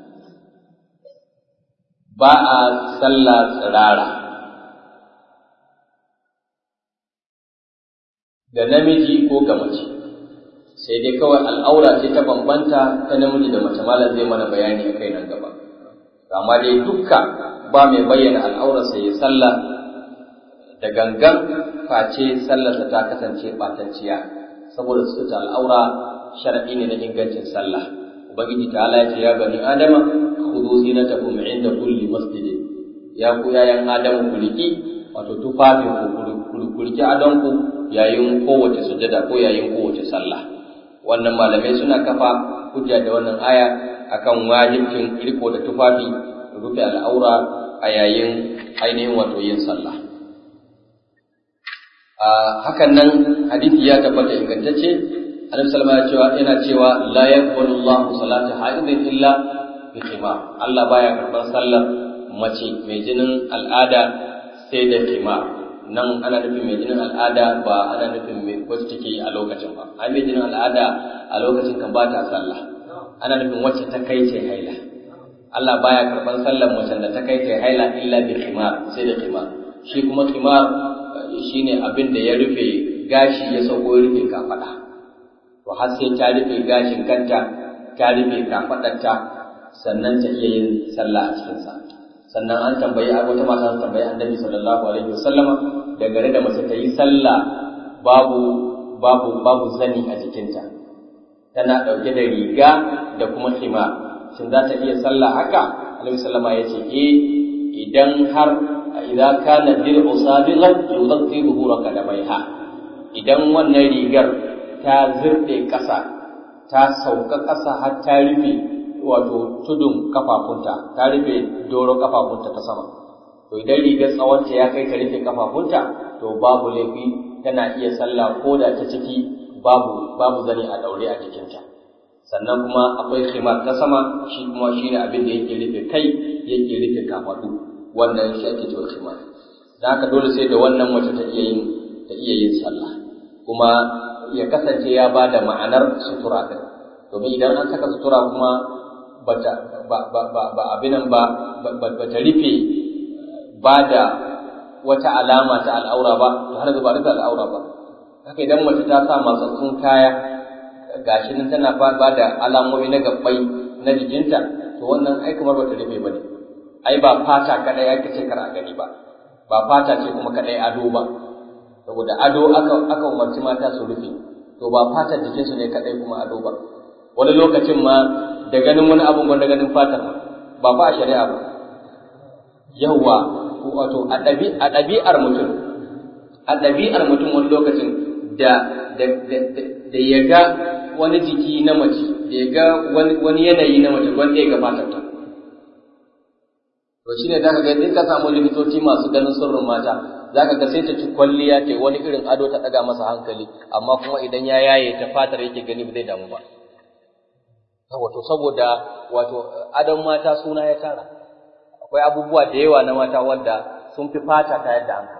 ba a sallah tsirara da namiji ko ga mace sai dai kawai al'aura ce ta bambanta ta namiji da mace malam zai mana bayani a kai nan gaba amma dai dukka ba mai bayyana al'aurarsa ya sallah da gangan face sallarsa ta kasance ɓatacciya saboda su ta al'aura sharaɗi ne na ingancin sallah ubangiji ta ala ce ya bani adama khudhu zinatakum inda kulli masjidin ya ku yayan adamu ku riki wato tufafin ku ku riki adon ku yayin kowace sujada ko yayin kowace sallah wannan malamai suna kafa hujja da wannan aya akan wajibcin riko da tufafi rufe al'aura a yayin ainihin wato yin sallah hakan nan hadisi ya tabbata ingantacce Annabi sallallahu alaihi wasallam yana cewa la yaqbalu Allahu salata haidin illa bi khimar Allah baya karban sallar mace mai jinin al'ada sai da khimar nan ana nufin mai jinin al'ada ba ana nufin mai wacce take a lokacin ba ai mai jinin al'ada a lokacin kan ba ta sallah ana nufin wacce ta kai ce haila Allah baya karban sallar mace da ta kai ce haila illa bi khimar sai da khimar shi kuma khimar shine abin da ya rufe gashi ya sauko ya rufe kafada to har sai ta rufe gashin kanta ta rufe kafadarta sannan ta iya yin sallah a cikin sa sannan an tambayi wata mata an tambayi annabi sallallahu alaihi wasallama da gare da mace ta yi sallah babu babu babu zani a jikinta tana dauke da riga da kuma khimar shin za ta iya sallah haka annabi sallama ya ce eh idan har idza kana dir'u sabiqan yughatti dhuhuraka dabaiha idan wannan rigar ta zirde ƙasa ta sauka ƙasa har ta rufe wato tudun kafafunta ta rufe doro kafafunta ta sama to idan rigar tsawonta ya kai ta rufe kafafunta to babu laifi tana iya sallah ko da ta ciki babu babu zane a daure a jikinta sannan kuma akwai khimar ta sama shi kuma shine abin da yake rufe kai yake rufe kafadu wannan shi ake cewa khimar da haka dole sai da wannan mace ta iya yin ta iya yin sallah kuma ya kasance ya ba da ma'anar sutura din domin idan an saka sutura kuma bata ba ba ba, ba abinan ba bata rufe ba da wata alama ta al'aura ba to har zuba rufe al'aura ba haka idan mace ta sa matsatsun kaya gashi nan tana ba da alamomi na gabbai na jikinta to wannan ai kamar bata rufe ba ne ai ba fata kadai ake ce kar a gani ba ba fata ce kuma kadai ado ba saboda ado aka aka umarci mata su rufe to ba fatar jikinsu ne kadai kuma ado ba wani lokacin ma da ganin wani abun gwanda ganin fatar ba fa a shari'a ba yawwa wato a ɗabi'ar mutum a ɗabi'ar mutum wani lokacin da da ya ga wani jiki na mace da ya ga wani yanayi na mace wanda ya ga fatar ta to shine zaka ga in ka samu likitoci masu ganin sirrin mata zaka ga sai ta ci kwalliya ta wani irin ado ta daga masa hankali amma kuma idan ya yaye ta fatar yake gani ba zai damu ba wato saboda wato adon mata suna ya tara akwai abubuwa da yawa na mata wanda sun fi fata ta yadda hankali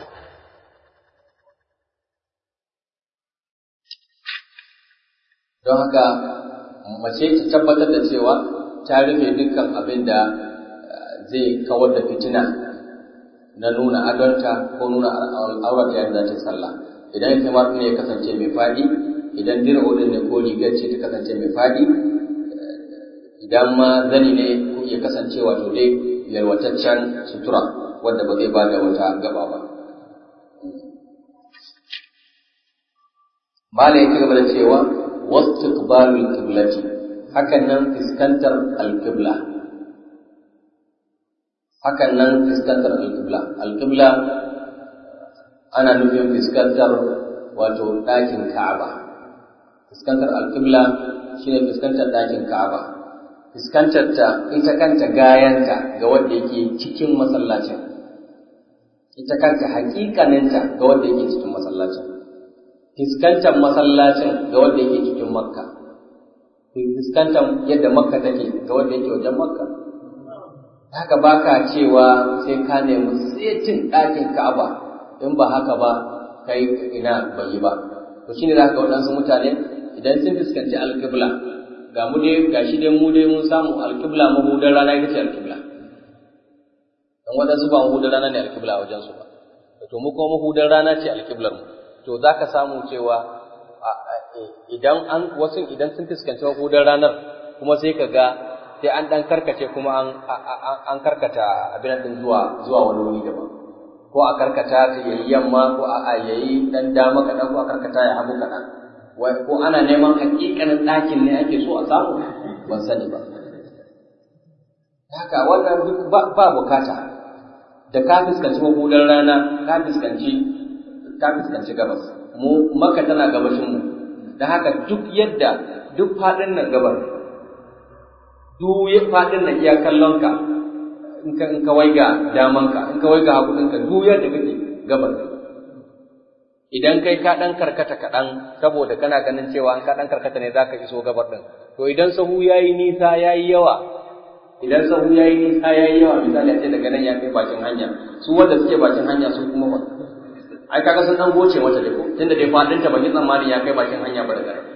don haka mace ta tabbatar da cewa ta rufe dukkan abin da zai kawar da fitina na nuna adonta ko nuna aurata yadda za ta sallah idan himar ne ya kasance mai faɗi idan dir'udin ne ko rigar ce ta kasance mai faɗi idan ma zani ne ya kasance wato dai yalwataccen sutura wadda ba zai ba da wata gaba ba Mala ya ci gaba da cewa wasu ƙibalul kiblati hakan nan fuskantar alƙibla hakan nan fuskantar alƙibla alƙibla ana nufin fuskantar wato ɗakin ka'aba fuskantar alƙibla shine fuskantar ɗakin ka'aba fuskantar ta ita kanta gayanta ga wanda yake cikin masallacin ita kanta hakikaninta ga wanda yake cikin masallacin fuskantar masallacin ga wanda yake cikin makka fuskantar yadda makka take ga wanda yake wajen makka haka baka cewa sai ka nemi setin ɗakin ka'aba in ba haka ba kai ina bai yi ba to shine za ka ga waɗansu mutane idan sun fuskanci alƙibla ga mu dai ga shi dai mu dai mun samu alƙibla mahudar rana ita ce alƙibla dan waɗansu ba mahudar rana ne alƙibla a wajensu ba to mu kuma mahudar rana ce alƙiblar mu to za ka samu cewa idan an wasu idan sun fuskanci mahudar ranar kuma sai ka ga sai an ɗan karkace kuma an an karkata abin din zuwa zuwa wani wuri daban ko a karkata ta yayi yamma ko a yayi dan dama kaɗan ko a karkata ya hagu kaɗan ko ana neman hakikanin ɗakin ne ake so a samu ban sani ba haka wannan duk ba bukata da ka fuskanci mahudar rana ka fuskanci ka fuskanci gabas mu maka tana gabashin mu da haka duk yadda duk faɗin nan gabar duk faɗin nan iya kallon ka in ka in ka waiga daman ka in ka waiga hagu ɗinka duk yadda kake gabar idan kai ka ɗan karkata kaɗan saboda kana ganin cewa an ka ɗan karkata ne zaka iso gabar ɗin to idan sahu yayi nisa yayi yawa idan sahu yayi nisa yayi yawa misali a ce daga nan ya kai bakin hanya su wanda suke bakin hanya su kuma ba ai kaga sun dan goce mata dai ko tunda dai fadin ta bakin tsammanin ya kai bakin hanya ba daga nan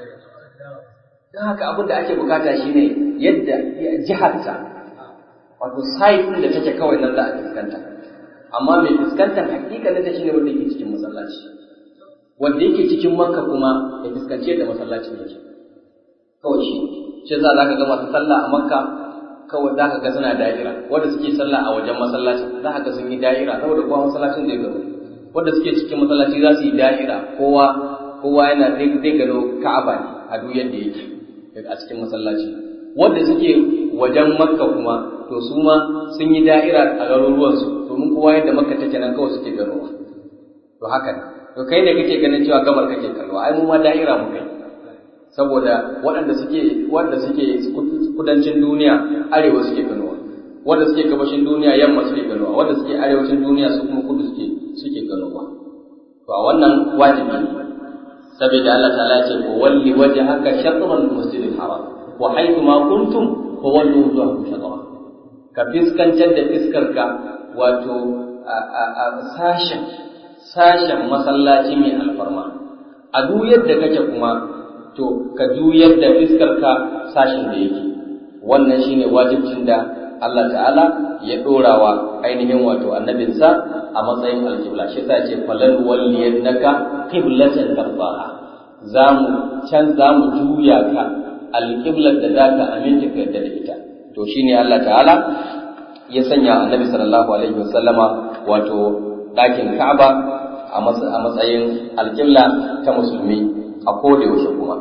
dan haka abin da ake bukata shine yadda jihar ta wato site din da take kawai nan za a fuskanta amma mai fuskantar hakikanin ta shine wanda yake cikin masallaci wanda yake cikin makka kuma ya fuskance da masallacin yake kawai shi shi za ka ga masu sallah a makka kawai za ka ga suna da'ira wanda suke sallah a wajen masallacin za ka ga sun yi da'ira saboda kowa masallacin zai gano wanda suke cikin masallaci za su yi da'ira kowa kowa yana zai gano ka'aba ne a duk yadda yake a cikin masallaci wanda suke wajen makka kuma to su ma sun yi da'ira a garuruwansu domin kowa yadda makka take nan kawai suke ganowa to haka ne to kai ne kake ganin cewa gabar kake kallo ai mu ma da'ira mu kai saboda waɗanda suke wanda suke kudancin duniya arewa suke ganowa wanda suke gabashin duniya yamma suke ganowa wanda suke arewacin duniya su kuma kudu suke suke ganowa to a wannan wajibi ne saboda Allah ta'ala ya ce ko walli wajhaka shatr al-masjid al-haram wa haythu ma kuntum fa wallu wujuhakum shatra ka fiskantar da fiskarka wato a sashen sashen masallaci mai alfarma a duk yadda kake kuma to ka juyar da fiskarka sashin da yake wannan shine wajibcin da Allah ta'ala ya dorawa ainihin wato annabinsa a matsayin alkibla shi yasa ce falan walliyannaka qiblatan tarbaha zamu can zamu juya ka alqiblar da zaka aminta ka da ita to shine Allah ta'ala ya sanya annabi sallallahu alaihi wasallama wato ɗakin Ka'aba a matsayin alƙibla ta musulmi a koda yaushe kuma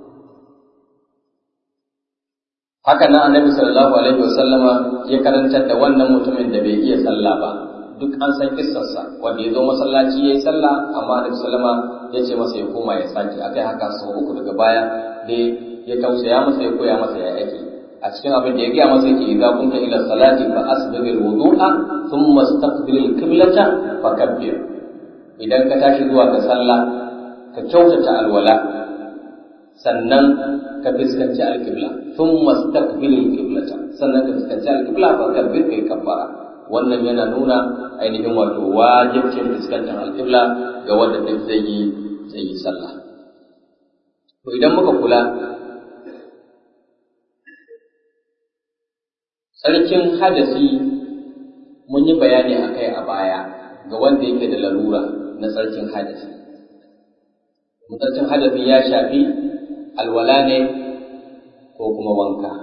haka nan annabi sallallahu alaihi wasallama ya karantar da wannan mutumin da bai iya sallah ba duk an san kissarsa wanda ya zo masallaci ya yi sallah amma annabi sallama ya ce masa ya koma ya sake akai haka sau uku daga baya dai ya tausaya masa ya koya masa ya yake a cikin abin da ya gaya masa yake idza kunta ila salati fa asbigh wudu'a thumma istaqbil al-qiblata fakabbir idan ka tashi zuwa ga sallah ka kyautata alwala sannan ka fuskanci alƙibla sun mastaqbil alqiblata sannan ka fuskanci alƙibla fa kabbir kai kabbara wannan yana nuna ainihin wato wajibcin fuskantar alƙibla ga wanda duk zai yi zai yi sallah to idan muka kula tsarkin hadasi mun yi bayani a kai a baya ga wanda yake da larura na tsarkin hadasi tsarkin hadasi ya shafi alwala ne ko kuma wanka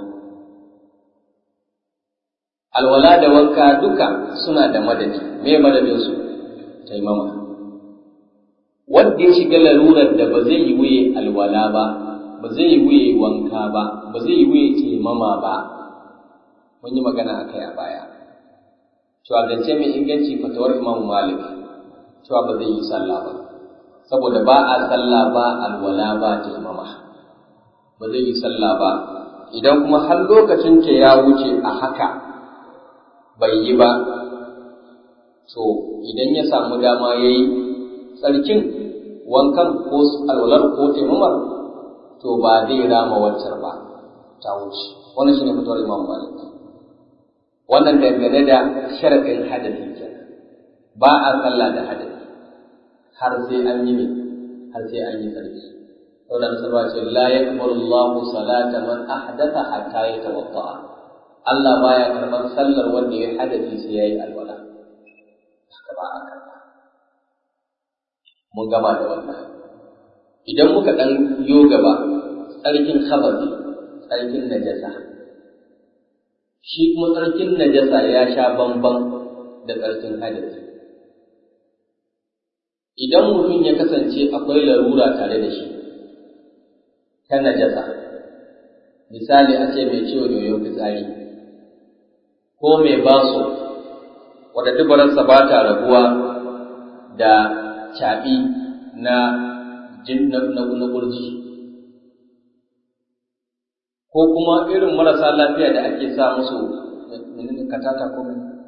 alwala da wanka duka suna da madadi me madadinsu taimama wanda ya shiga larurar da ba zai yi wuye alwala ba ba zai yi wuye wanka ba ba zai yi wuye taimama ba mun yi magana a kai a baya cewa zance mai inganci fatawar imamu malik cewa ba zai yi sallah ba saboda ba a sallah ba alwala ba taimama ba zai yi sallah ba idan kuma har lokacin ta ya wuce a haka bai yi ba to idan ya samu dama ya yi tsarkin wankan ko alwalar ko taimamar to ba zai rama waccar ba ta wuce wannan shine fitowar imam malik wannan dangane da sharadin hadasi kenan ba a sallah da hadasi har sai an yi ne har sai an yi sarki saboda musulma ce la yaqbalu Allahu salata man ahdatha hatta yatawadda Allah baya karban sallar wanda ya hadasi sai yayi alwala haka ba a karba mun gama da wannan idan muka dan yo gaba tsarkin khabari tsarkin najasa shi kuma tsarkin najasa ya sha bamban da tsarkin hadasi idan mutum ya kasance akwai larura tare da shi ta najasa misali a ce mai ciwon yoyon fitsari ko mai baso wadda dubararsa ba ta rabuwa da caɓi na jin na ƙurji ko kuma irin marasa lafiya da ake sa musu katata ko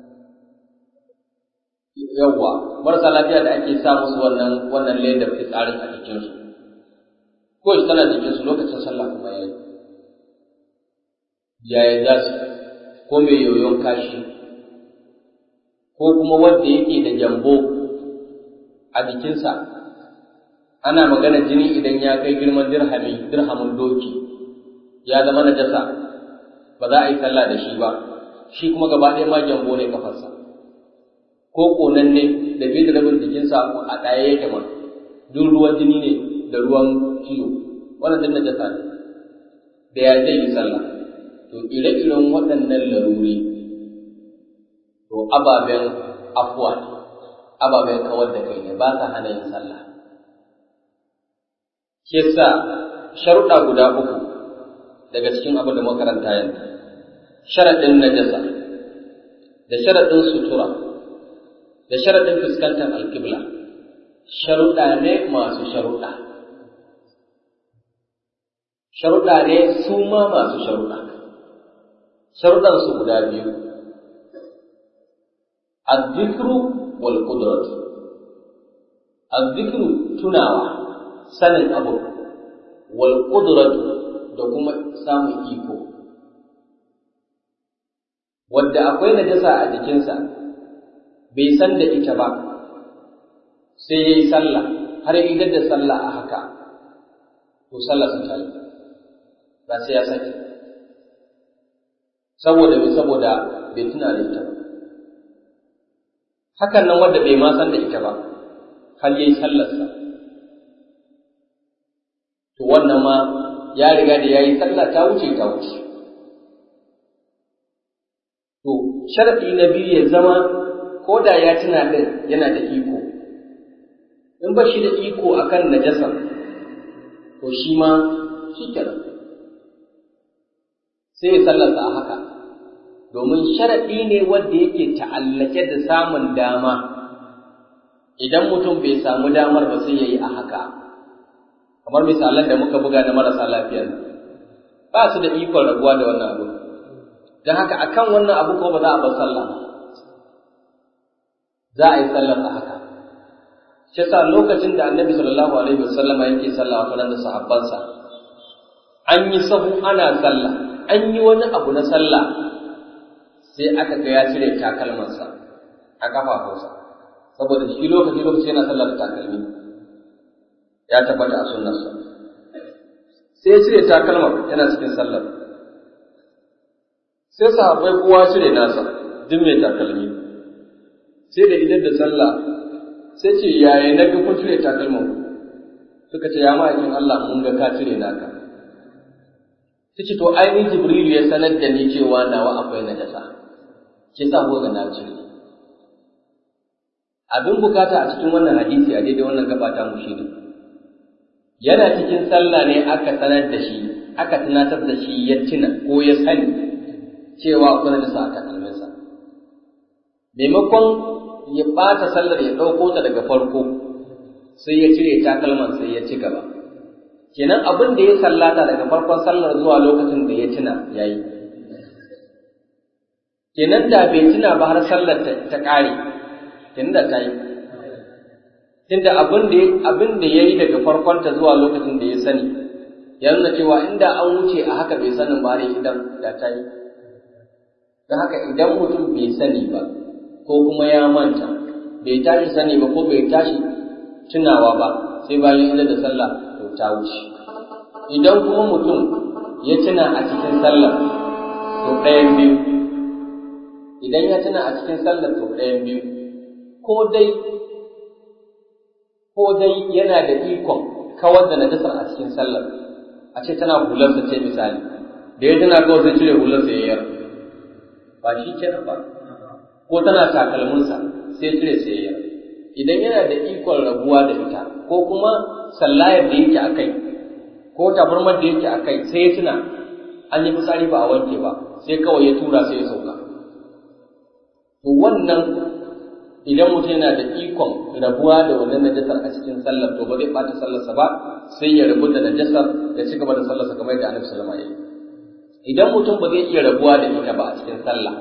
yawwa marasa lafiya da ake sa musu wannan wannan ledar fitsarin a jikinsu ko shi tana jikinsu lokacin sallah kuma yayi yaya za su ko mai yoyon kashi ko kuma wanda yake da jambo a jikinsa ana magana jini idan ya kai girman dirhami dirhamin doki ya zama najasa ba za a yi sallah da shi ba shi kuma gaba ɗaya ma jambo ne kafarsa ko ƙonan ne da bai da rabin jikinsa a ɗaya yake ma duk ruwan jini ne da ruwan ciwo wannan duk najasa ne da ya zai yi sallah to ire-iren waɗannan laruri to ababen afuwa ne ababen kawar da kai ne ba sa hana yin sallah shi yasa sharuɗa guda uku daga cikin abin da makaranta yanzu sharaɗin najasa da sharaɗin sutura da sharaɗin fuskantar alƙibla sharuɗa ne masu sharuɗa sharuɗa ne su ma masu sharuɗa sharuɗan su guda biyu azzikru wal qudrat azzikru tunawa sanin abu wal qudrat da kuma samun iko wadda akwai najasa a jikinsa bai san da ita ba sai ya yi sallah har ya idar da sallah a haka to sallah sun ta yi ba sai ya sake saboda bai saboda bai tuna da ita ba hakan nan wanda bai ma san da ita ba har ya yi sallarsa to wannan ma ya riga da ya yi sallah ta wuce ta wuce to sharaɗi na biyu ya zama ko da ya tuna ɗin yana da iko in ba shi da iko akan najasa to shi ma shi kenan sai ya sallarsa a haka domin sharaɗi ne wanda yake ta'allake da samun dama idan mutum bai samu damar ba sai ya yi a haka kamar misalan da muka buga na marasa lafiyar ba su da ikon rabuwa da wannan abu don haka akan wannan abu ko ba za a bar sallah ba za a yi sallar a haka shi sa lokacin da annabi sallallahu alaihi wasallam yake sallah a da sahabbansa an yi sahu ana sallah an yi wani abu na sallah sai aka ga ya cire takalmansa a kafafunsa saboda shi lokaci lokaci yana sallah da takalmi ya tabbata a sunnarsa sai ya cire takalmar yana cikin sallar sai sahabbai kowa cire nasa duk mai takalmi sai da idan da sallah sai ce yaya na ga kun cire takalmin suka ce ya ma'aikin Allah mun ga ka cire naka sai ce to ainihin jibrilu ya sanar da ni cewa nawa akwai najasa ke sa ko ga na cire abin bukata a cikin wannan hadisi a daidai wannan gabata mu shine yana cikin sallah ne aka sanar da shi aka tunatar da shi ya tuna ko ya sani cewa akwai najasa a takalminsa maimakon ya ɓata sallar ya ɗauko ta daga farko sai ya cire takalman sai ya ci gaba kenan abin da ya sallata daga farkon sallar zuwa lokacin da ya tuna ya yi kenan da bai tuna ba har sallar ta ƙare kenan da ta yi tunda abin da abin da ya yi daga farkon ta zuwa lokacin da ya sani ya nuna cewa inda an wuce a haka bai sanin ba ne idan da ta yi don haka idan mutum bai sani ba ko kuma ya manta bai tashi sani ba ko bai tashi tunawa ba sai bayan idar da sallah to ta wuce idan kuma mutum ya tuna a cikin sallah to ɗayan biyu idan ya tuna a cikin sallah to ɗayan biyu ko dai ko dai yana da ikon kawar da najasar a cikin sallar a ce tana hularsa ce misali da ya tana kawai zai cire hularsa ya yar ba shi kenan ba ko tana takalminsa sai cire sai ya idan yana da ikon rabuwa da ita ko kuma sallayar da yake akai ko tabarmar da yake akai sai ya tuna an yi fitsari ba a wanke ba sai kawai ya tura sai ya sauka to wannan idan mutum yana da ikon rabuwa da wannan najasar a cikin sallar to ba zai bata sallarsa ba sai ya rabu da najasar ya ci gaba da sallarsa kamar da annabi sallallahu alaihi wasallam idan mutum ba zai iya rabuwa da ita ba a cikin sallah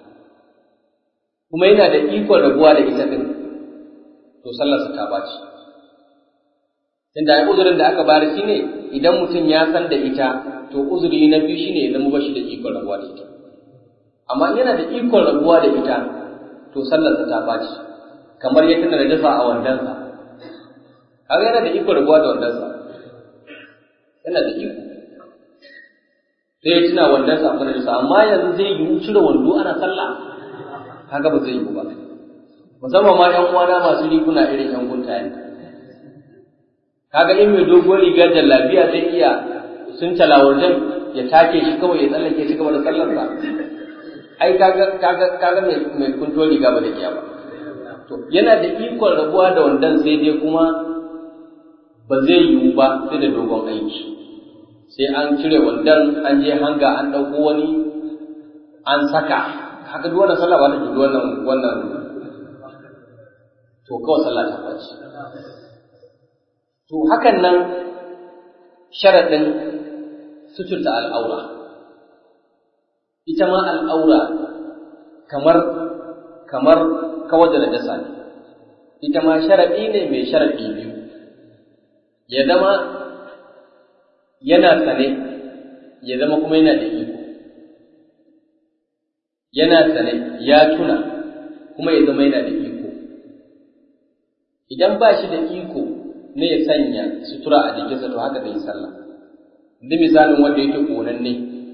kuma yana da ikon rabuwa da ita din to sallarsa ta baci tunda ai uzurin da aka bari shine idan mutum ya san da ita to uzuri na biyu shine ya zama bashi da ikon rabuwa da ita amma yana da ikon rabuwa da ita to sallarsa ta baci kamar ya tana da dafa a wandansa kaga yana da ikon rabuwa da wandansa yana da iko sai ya tuna wandansa a kan amma yanzu zai yi cire wando ana sallah kaga ba zai yi ba musamman ma ƴan uwana masu riguna irin ƴan guntaye kaga in mai doguwar rigar da lafiya zai iya sun talawarjan ya take shi kawai ya tsallake shi gaba da sallarsa ai kaga kaga kaga mai mai kuntuwar riga ba da iya ba to yana da ikon rabuwa da wandan sai dai kuma ba zai yiwu ba sai da dogon aiki sai an cire wandan an je hanga an ɗauko wani an saka haka duk wannan sallah ba ta duk wannan wannan to kawai sallah ta kwaci to hakan nan sharaɗin suturta al'aura ita ma al'aura kamar kamar kawar da najasa ne ita ma sharaɗi ne mai sharaɗi biyu ya zama yana sane ya zama kuma yana da iko yana sane ya tuna kuma ya zama yana da iko idan ba shi da iko ne ya sanya sutura a jikinsa to haka zai sallah da misalin wanda yake ƙonanne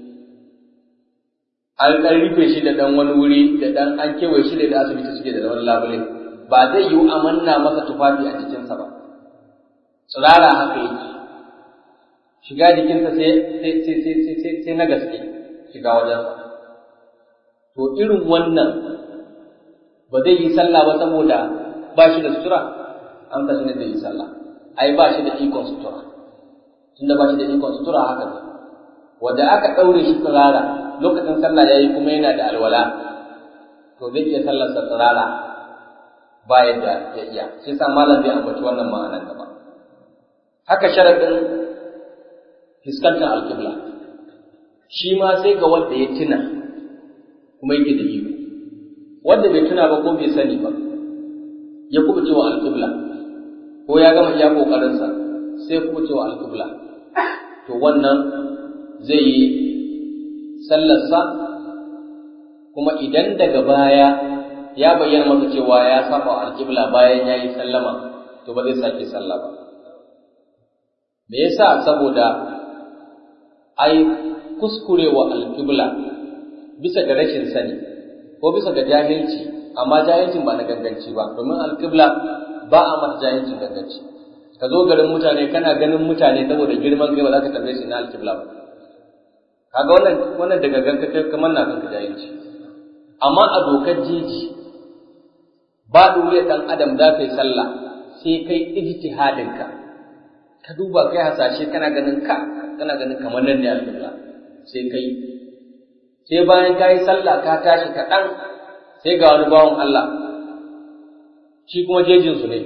an ɗan rufe shi da ɗan wani wuri da ɗan an kewaye shi da asibiti suke da wani labule ba zai yiwu a manna masa tufafi a jikinsa ba tsirara haka yake shiga jikinsa sai sai na gaske shiga wajensa to irin wannan ba zai yi sallah ba saboda ba shi da sutura an kasu ne zai yi sallah ai ba shi da ikon sutura tunda ba shi da ikon sutura haka ne wanda aka ɗaure shi tsirara lokacin sallah ya yi kuma yana da alwala to zai iya sallarsa tsirara ba yadda ya iya shi sa malam zai ambaci wannan ma'anar gaba haka sharaɗin fuskantar alƙibla shi ma sai ga wanda ya tuna kuma yake da iko wanda bai tuna ba ko bai sani ba ya kuma cewa alƙibla ko ya gama iya ƙoƙarinsa sai kuma cewa alƙibla to wannan zai yi sallarsa kuma idan daga baya ya bayyana masa cewa ya saba alƙibla bayan ya yi sallama to ba zai sake sallah ba me yasa saboda ai kuskurewa alƙibla bisa ga rashin sani ko bisa ga jahilci amma jahilcin ba na ganganci ba domin alƙibla ba a mata jahilcin ganganci ka zo garin mutane kana ganin mutane saboda girman kai ba za ka tambaye su na alƙibla ba kaga wannan wannan daga ganka kai kamar na kanka jahilci amma a dokar jeji ba dole dan adam za ka yi sallah sai kai ijtihadin ka ka duba kai hasashe kana ganin ka kana ganin kamar nan ne alƙibla sai kai sai bayan ka yi sallah ka tashi kaɗan sai ga wani bawan Allah shi kuma jejinsu ne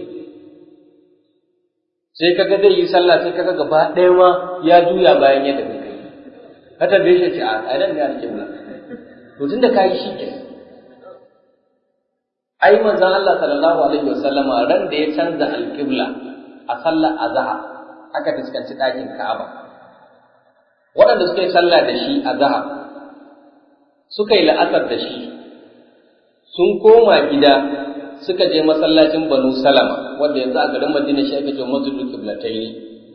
sai kaga zai yi sallah sai kaga gaba ɗaya ma ya juya bayan yadda kai kai ka tambaye shi ce a nan ne alƙibla to tunda ka yi shi ke ai manzon Allah sallallahu alaihi wasallama ran da ya canza alƙibla a sallar azhar aka fuskanci ɗakin Ka'aba waɗanda suka yi sallah da shi a zahar suka yi la'asar da shi sun koma gida suka je masallacin banu salama wanda yanzu a garin madina shi ake cewa masjidul qiblatayn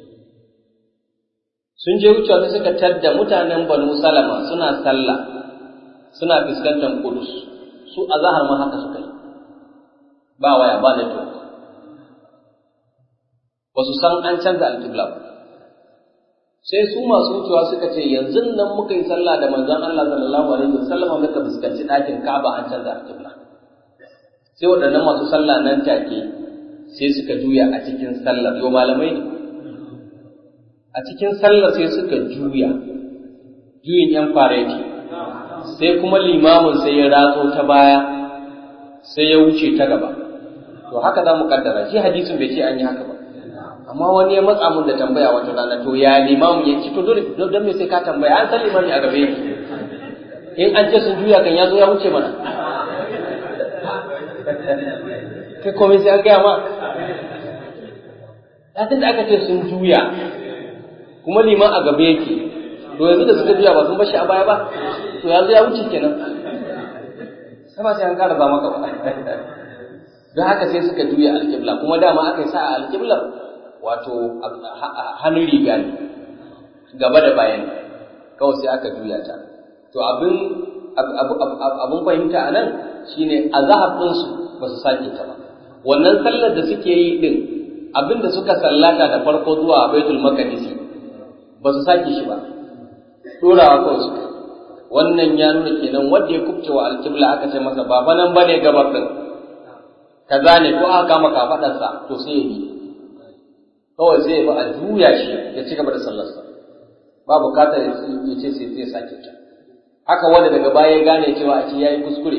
sun je wucewa sai suka tadda mutanen banu salama suna sallah suna fuskantar kudus su a zahar ma haka suka yi ba waya ba da ba su san an canza alƙibla ba sai su masu wucewa suka ce yanzu nan muka yi sallah da manzon Allah sallallahu alaihi wasallam muka fuskanci ɗakin Ka'aba an canza alƙibla sai waɗannan masu sallah nan take sai suka juya a cikin sallar yo malamai ne a cikin sallar sai suka juya juyin yan fareti sai kuma limamin sai ya ratso ta baya sai ya wuce ta gaba to haka za mu kaddara shi hadisin bai ce an yi haka ba amma wani ya matsa mun da tambaya wata rana to ya limamu ya ci to dole don me sai ka tambaya an san limami a gabe yake in an ce sun juya kan ya zo ya wuce mana kai komai sai an gaya ma latin da aka ce sun juya kuma liman a gabe yake to yanzu da suka juya ba sun bashi a baya ba to yanzu ya wuce kenan sama sai an kara ba maka ba don haka sai suka juya alƙibla kuma dama aka yi sa a alƙiblar wato hannun riga ne gaba da bayan kawai sai aka juya ta to abin abin fahimta a nan shine a ɗinsu ba su sake ta ba wannan sallar da suke yi din abin da suka sallata da farko zuwa baitul maqdisi ba su sake shi ba dorawa kawai suka wannan ya nuna kenan wanda ya kubce wa alkibla aka ce masa ba fa nan bane gabar din kaza ne ko aka kama kafadarsa to sai ya bi kawai sai ya ba a juya shi ya ci gaba da sallarsa ba bukatar ya ce sai zai sake ta haka wanda daga baya ya gane cewa a ce yayi kuskure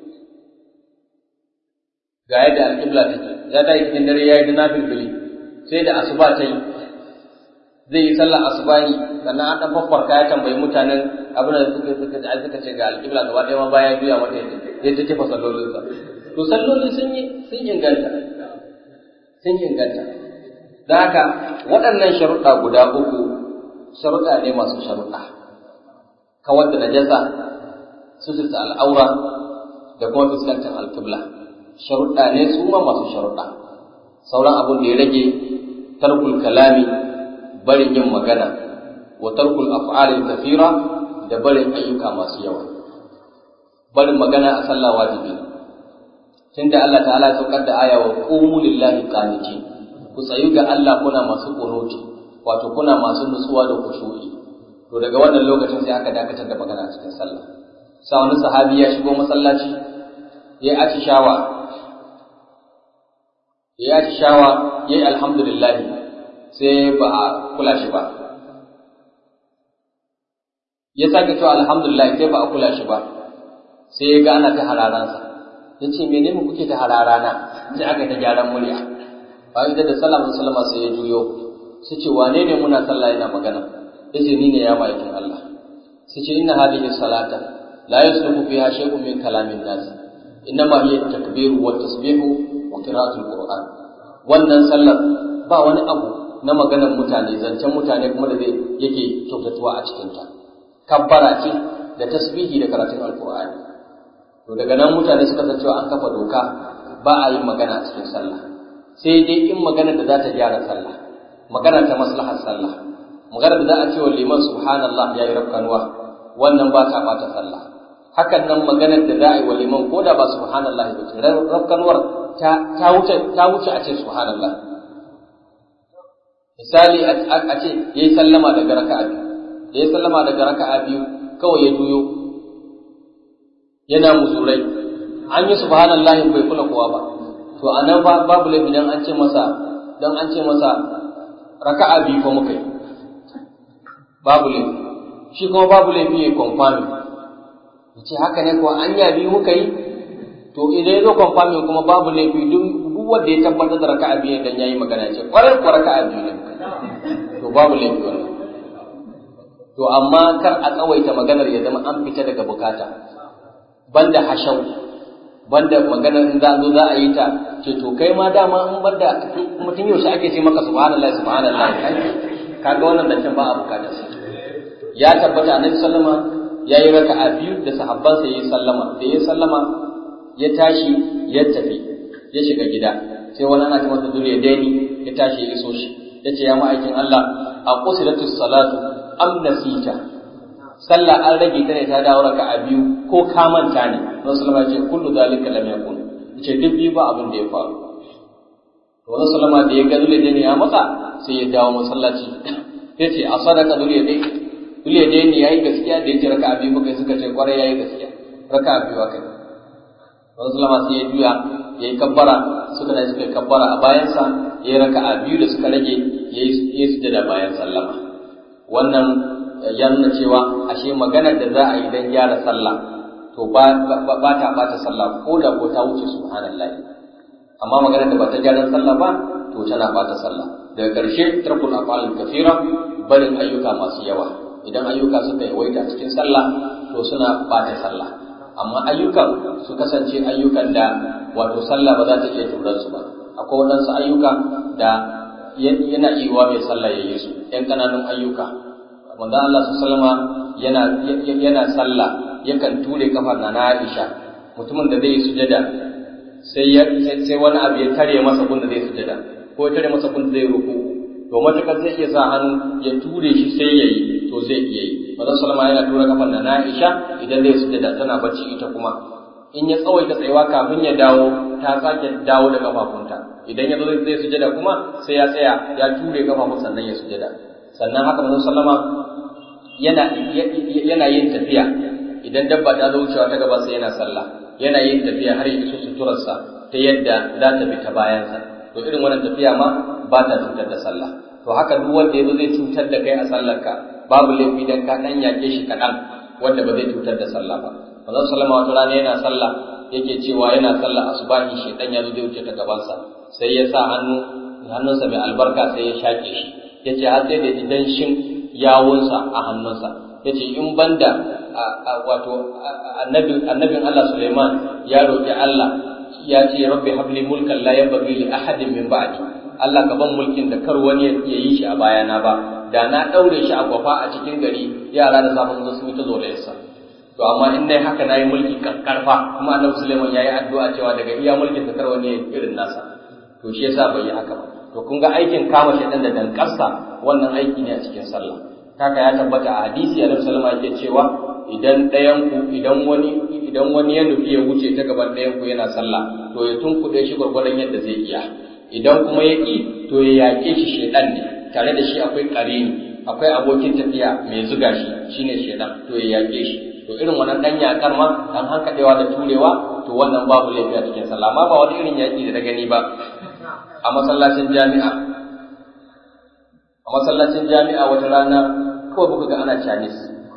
ga yadda alƙibla take ya ta yi cikin dare ya yi na filfili sai da asuba ta yi zai yi sallar asuba ne sannan an ɗan faffarka ya tambayi mutanen abin da suka suka ji suka ce ga alƙibla gaba ɗaya ma baya juya mata yadda ya ta kifa sallolinsa to salloli sun yi sun inganta sun inganta da haka waɗannan sharuɗa guda uku sharuɗa ne masu sharuɗa kawar da najasa suturta al'aura da kuma fuskantar alƙibla sharuɗa ne su ma masu sharuɗa sauran abin da ya rage tarkul kalami barin yin magana wa tarkul af'alil kafira da barin ayyuka masu yawa barin magana a sallah wajibi tunda Allah ta'ala ya saukar da aya wa qumu lillahi qanitin ku tsayu ga Allah kuna masu kunuti wato kuna masu nutsuwa da kushu'i to daga wannan lokacin sai aka dakatar da magana a cikin sallah sa wani sahabi ya shigo masallaci ya yi shawa ya yi shawa ya yi alhamdulillah sai ba a kula shi ba ya sake cewa alhamdulillah sai ba a kula shi ba sai ya gana ta hararansa ya ce mene mu kuke ta hararana sai aka ta gyaran murya bayan da sallama sallama sai ya juyo sai ce wane ne muna sallah yana magana ya ce ni ne ya ma'aikin Allah sai ce inna hadhihi salata la yasluhu fiha shay'un min kalamin nas innama hiya takbiru wa tasbihu wa qira'atul qur'an wannan sallar ba wani abu na maganar mutane zancen mutane kuma da zai yake kyautatuwa a cikin ta kabbara ce da tasbihi da karatun alqur'ani to daga nan mutane suka san cewa an kafa doka ba a yin magana a cikin sallah sai dai in magana da za ta gyara sallah magana ta maslahar sallah magana da za a ce wa liman subhanallah ya yi rafkanuwa wannan ba ta bata sallah hakan nan maganar da za a yi wa liman ko da ba subhanallah ba ce rafkanwar ta wuce ta wuce a ce subhanallah misali a ce yayi sallama daga raka'a biyu yayi sallama daga raka'a biyu kawai ya juyo yana muzurai an yi subhanallah bai kula kowa ba to anan babu laifi dan an ce masa dan an ce masa raka'a biyu ko muka yi babu laifi shi kuma babu laifi ya confirm ya ce haka ne kuwa an ya biyu muka yi to idan ya zo confirm kuma babu laifi duk wanda ya tabbatar da raka'a biyu dan yayi magana ce kwarai kuwa raka'a biyu ne to babu laifi wannan to amma kar a tsawaita maganar ya zama an fita daga bukata banda hashau banda maganar in za zo za a yi ta ce to kai ma dama in banda mutum yaushe ake ce maka subhanallah subhanallah kaga wannan da ba a bukata ya tabbata annabi sallama ya yi raka'a biyu da sahabbansa ya yi sallama da ya sallama ya tashi ya tafi ya shiga gida sai wani ana ce masa dole daini ya tashi ya iso shi ya ce ya ma'aikin Allah a qusilatus salatu am nasita sallah an rage ta ne ta dawo raka'a biyu ko ka manta ne Rasul sallama ya ce kullu zalika lam yakun ce duk biyu ba abin da ya faru to Rasul sallama da ya ga dole daini ya matsa sai ya dawo masallaci ya ce a sadaka dole daini Dule da ne yayi gaskiya da yake raka'a biyu muka suka ce kwarai yayi gaskiya raka'a biyu aka yi Rasulullah sai ya juya yayi kabbara suka da suka kabbara a bayansa yayi raka'a biyu da suka rage yayi yayi sujada bayan sallama wannan ya nuna cewa ashe maganar da za a yi dan gyara sallah to ba ba ta bata sallah ko da ko ta wuce subhanallahi amma maganar da ba ta gyaran sallah ba to tana bata sallah daga ƙarshe tarkul afal kafira barin ayyuka masu yawa idan ayyuka suka yawaita cikin sallah to suna bata sallah amma ayyukan su kasance ayyukan da wato sallah ba za ta iya turar su ba akwai waɗansu ayyuka da yana iya mai sallah ya yi su ‘yan ƙananun ayyuka manzo Allah su salama yana yana sallah yakan ture kafar na Aisha mutumin da zai sujada sai sai wani abu ya tare masa gunda zai sujada ko ya tare masa gunda zai ruku to matakar zai iya sa hannu ya ture shi sai ya yi to zai iya yi manzon sallama yana tura kafan na Aisha idan zai sujada tana bacci ita kuma in ya tsawaita tsayuwa kafin ya dawo ta sake dawo da kafafunta idan ya zo zai sujada kuma sai ya tsaya ya ture kafafun sannan ya sujada sannan haka manzon sallama yana yana yin tafiya idan dabba ta zo wucewa ta gaba sai yana sallah yana yin tafiya har ya iso suturarsa ta yadda za ta bi ta bayansa to irin wannan tafiya ma ba ta cutar da sallah to haka duk wanda yazo zai cutar da kai a sallarka babu laifi dan ka dan yake shi kaɗan wanda ba zai cutar da sallah ba manzon sallama wata rana yana sallah yake cewa yana sallah asubahi shedan ya zo zai wuce ta gabansa sai ya sa hannu hannunsa mai albarka sai ya shaƙe shi yace har sai da idan shin yawunsa a hannunsa yace in banda wato annabin annabin Allah Sulaiman ya roki Allah ya ce rabbi habli mulkan la yanbaghi li ahadin min ba'di Allah ka ban mulkin da kar wani ya yi shi a bayana ba da na daure shi a gwafa a cikin gari yara da safin su sun yi ta zolayarsa to amma in dai haka nayi mulki karfa kuma annabi Sulaiman yayi addu'a cewa daga iya mulkin da kar wani ya irin nasa to shi yasa bai yi haka ba to kun ga aikin kama shi dan da dankarsa wannan aiki ne a cikin sallah kaka ya tabbata a hadisi annabi sallallahu alaihi yake cewa idan ɗayan ku idan wani idan wani ya nufi ya wuce ta gaban ɗayan ku yana sallah to ya tunkuɗe shi gwargwadon yadda zai iya idan kuma ya ƙi to ya yaƙe shi shedan ne tare da shi akwai ƙarini akwai abokin tafiya mai zuga shi shine shedan to ya yaƙe shi to irin wannan ɗan yaƙar ma dan hankaɗewa da turewa to wannan babu laifi a cikin sallah amma ba wani irin yaƙi da na gani ba a masallacin jami'a a masallacin jami'a wata rana kawai muka ga ana Chinese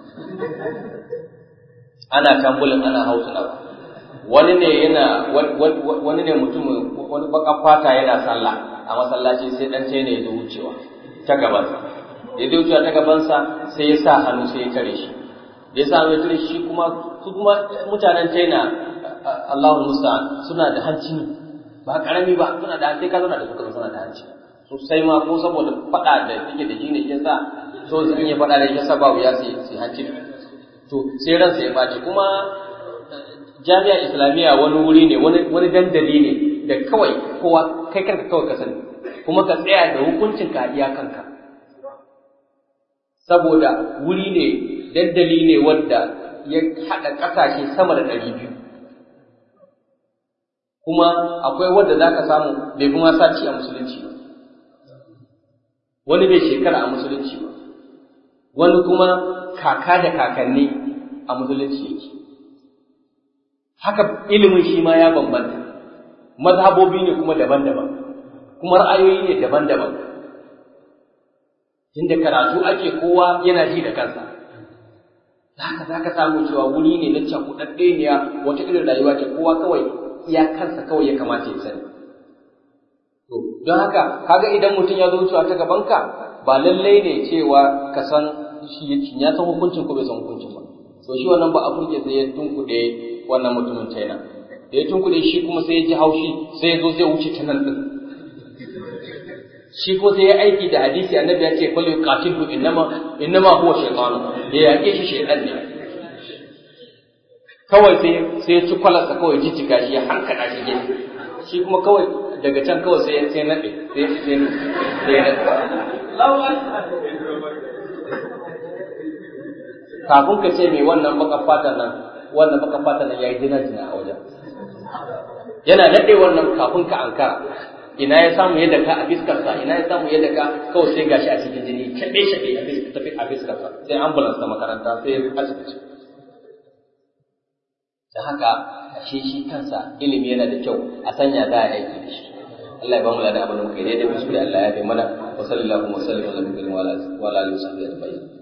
ana tambulin ana hausuna wani ne yana wani ne mutum wani baka fata yana sallah a masallaci sai dan ne ya zo wucewa ta gabansa ya zo wucewa ta gabansa sai ya sa hannu sai ya tare shi da ya sa hannu ya tare shi kuma su kuma mutanen China Allahu musta'an suna da hanci ne ba karami ba suna da sai ka zauna da suka suna da hanci sosai ma ko saboda fada da yake da shi ne yasa so sun yi fada da yasa ba wuya sai sai hanci to sai ransa ya baci kuma jami'a islamiyya wani wuri ne wani wani dandali ne da kawai kowa kai kanka kawai ka sani kuma ka tsaya da hukuncin ka iya kanka saboda wuri ne dandali ne wanda ya haɗa ƙasashe sama da ɗari biyu kuma akwai wanda za ka samu bai kuma sati a musulunci ba wani bai shekara a musulunci ba wani kuma kaka da kakanni a musulunci yake haka ilimin shi ma ya bambanta mazhabobi ne kuma daban-daban kuma ra'ayoyi ne daban-daban inda karatu ake kowa yana ji da kansa haka za ka samu cewa wuri ne na cakuɗaɗɗe ne wata irin rayuwa ce kowa kawai iya kansa kawai ya kamata ya sani to don haka kaga idan mutum ya zo wucewa ta gabanka ba lallai ne cewa ka san shi ya san hukuncin ko bai san hukuncin ba to shi wannan ba a furke sai ya tunkuɗe wannan mutumin China da ya tunkuɗe shi kuma sai ya ji haushi sai ya zo zai wuce ta nan din shi ko sai ya aiki da hadisi annabi ya ce kullu qatilu innama innama huwa shaytan da ya yake shi shaytan ne kawai sai sai ya ci kwalarsa kawai jijjiga shi ya hankala shi gefe shi kuma kawai daga can kawai sai sai nade sai sai sai ya nade kafin ka ce mai wannan baka fata nan wannan baka fata nan yayi dina dina a wajen yana nade wannan kafin ka ankara ina ya samu yadda ka a fiskarsa ina ya samu yadda ka kawai sai gashi a cikin jini shaɓe shaɓe a tafi a fiskarsa sai ambulance ta makaranta sai asibiti da haka ashe shi kansa ilimi yana da kyau a sanya za a aiki da shi Allah ya ba mu ladan abin da muka yi daidai kuskure Allah ya kai mana wa sallallahu wa sallam ala nabiyina wa ala alihi wa sahbihi ajma'in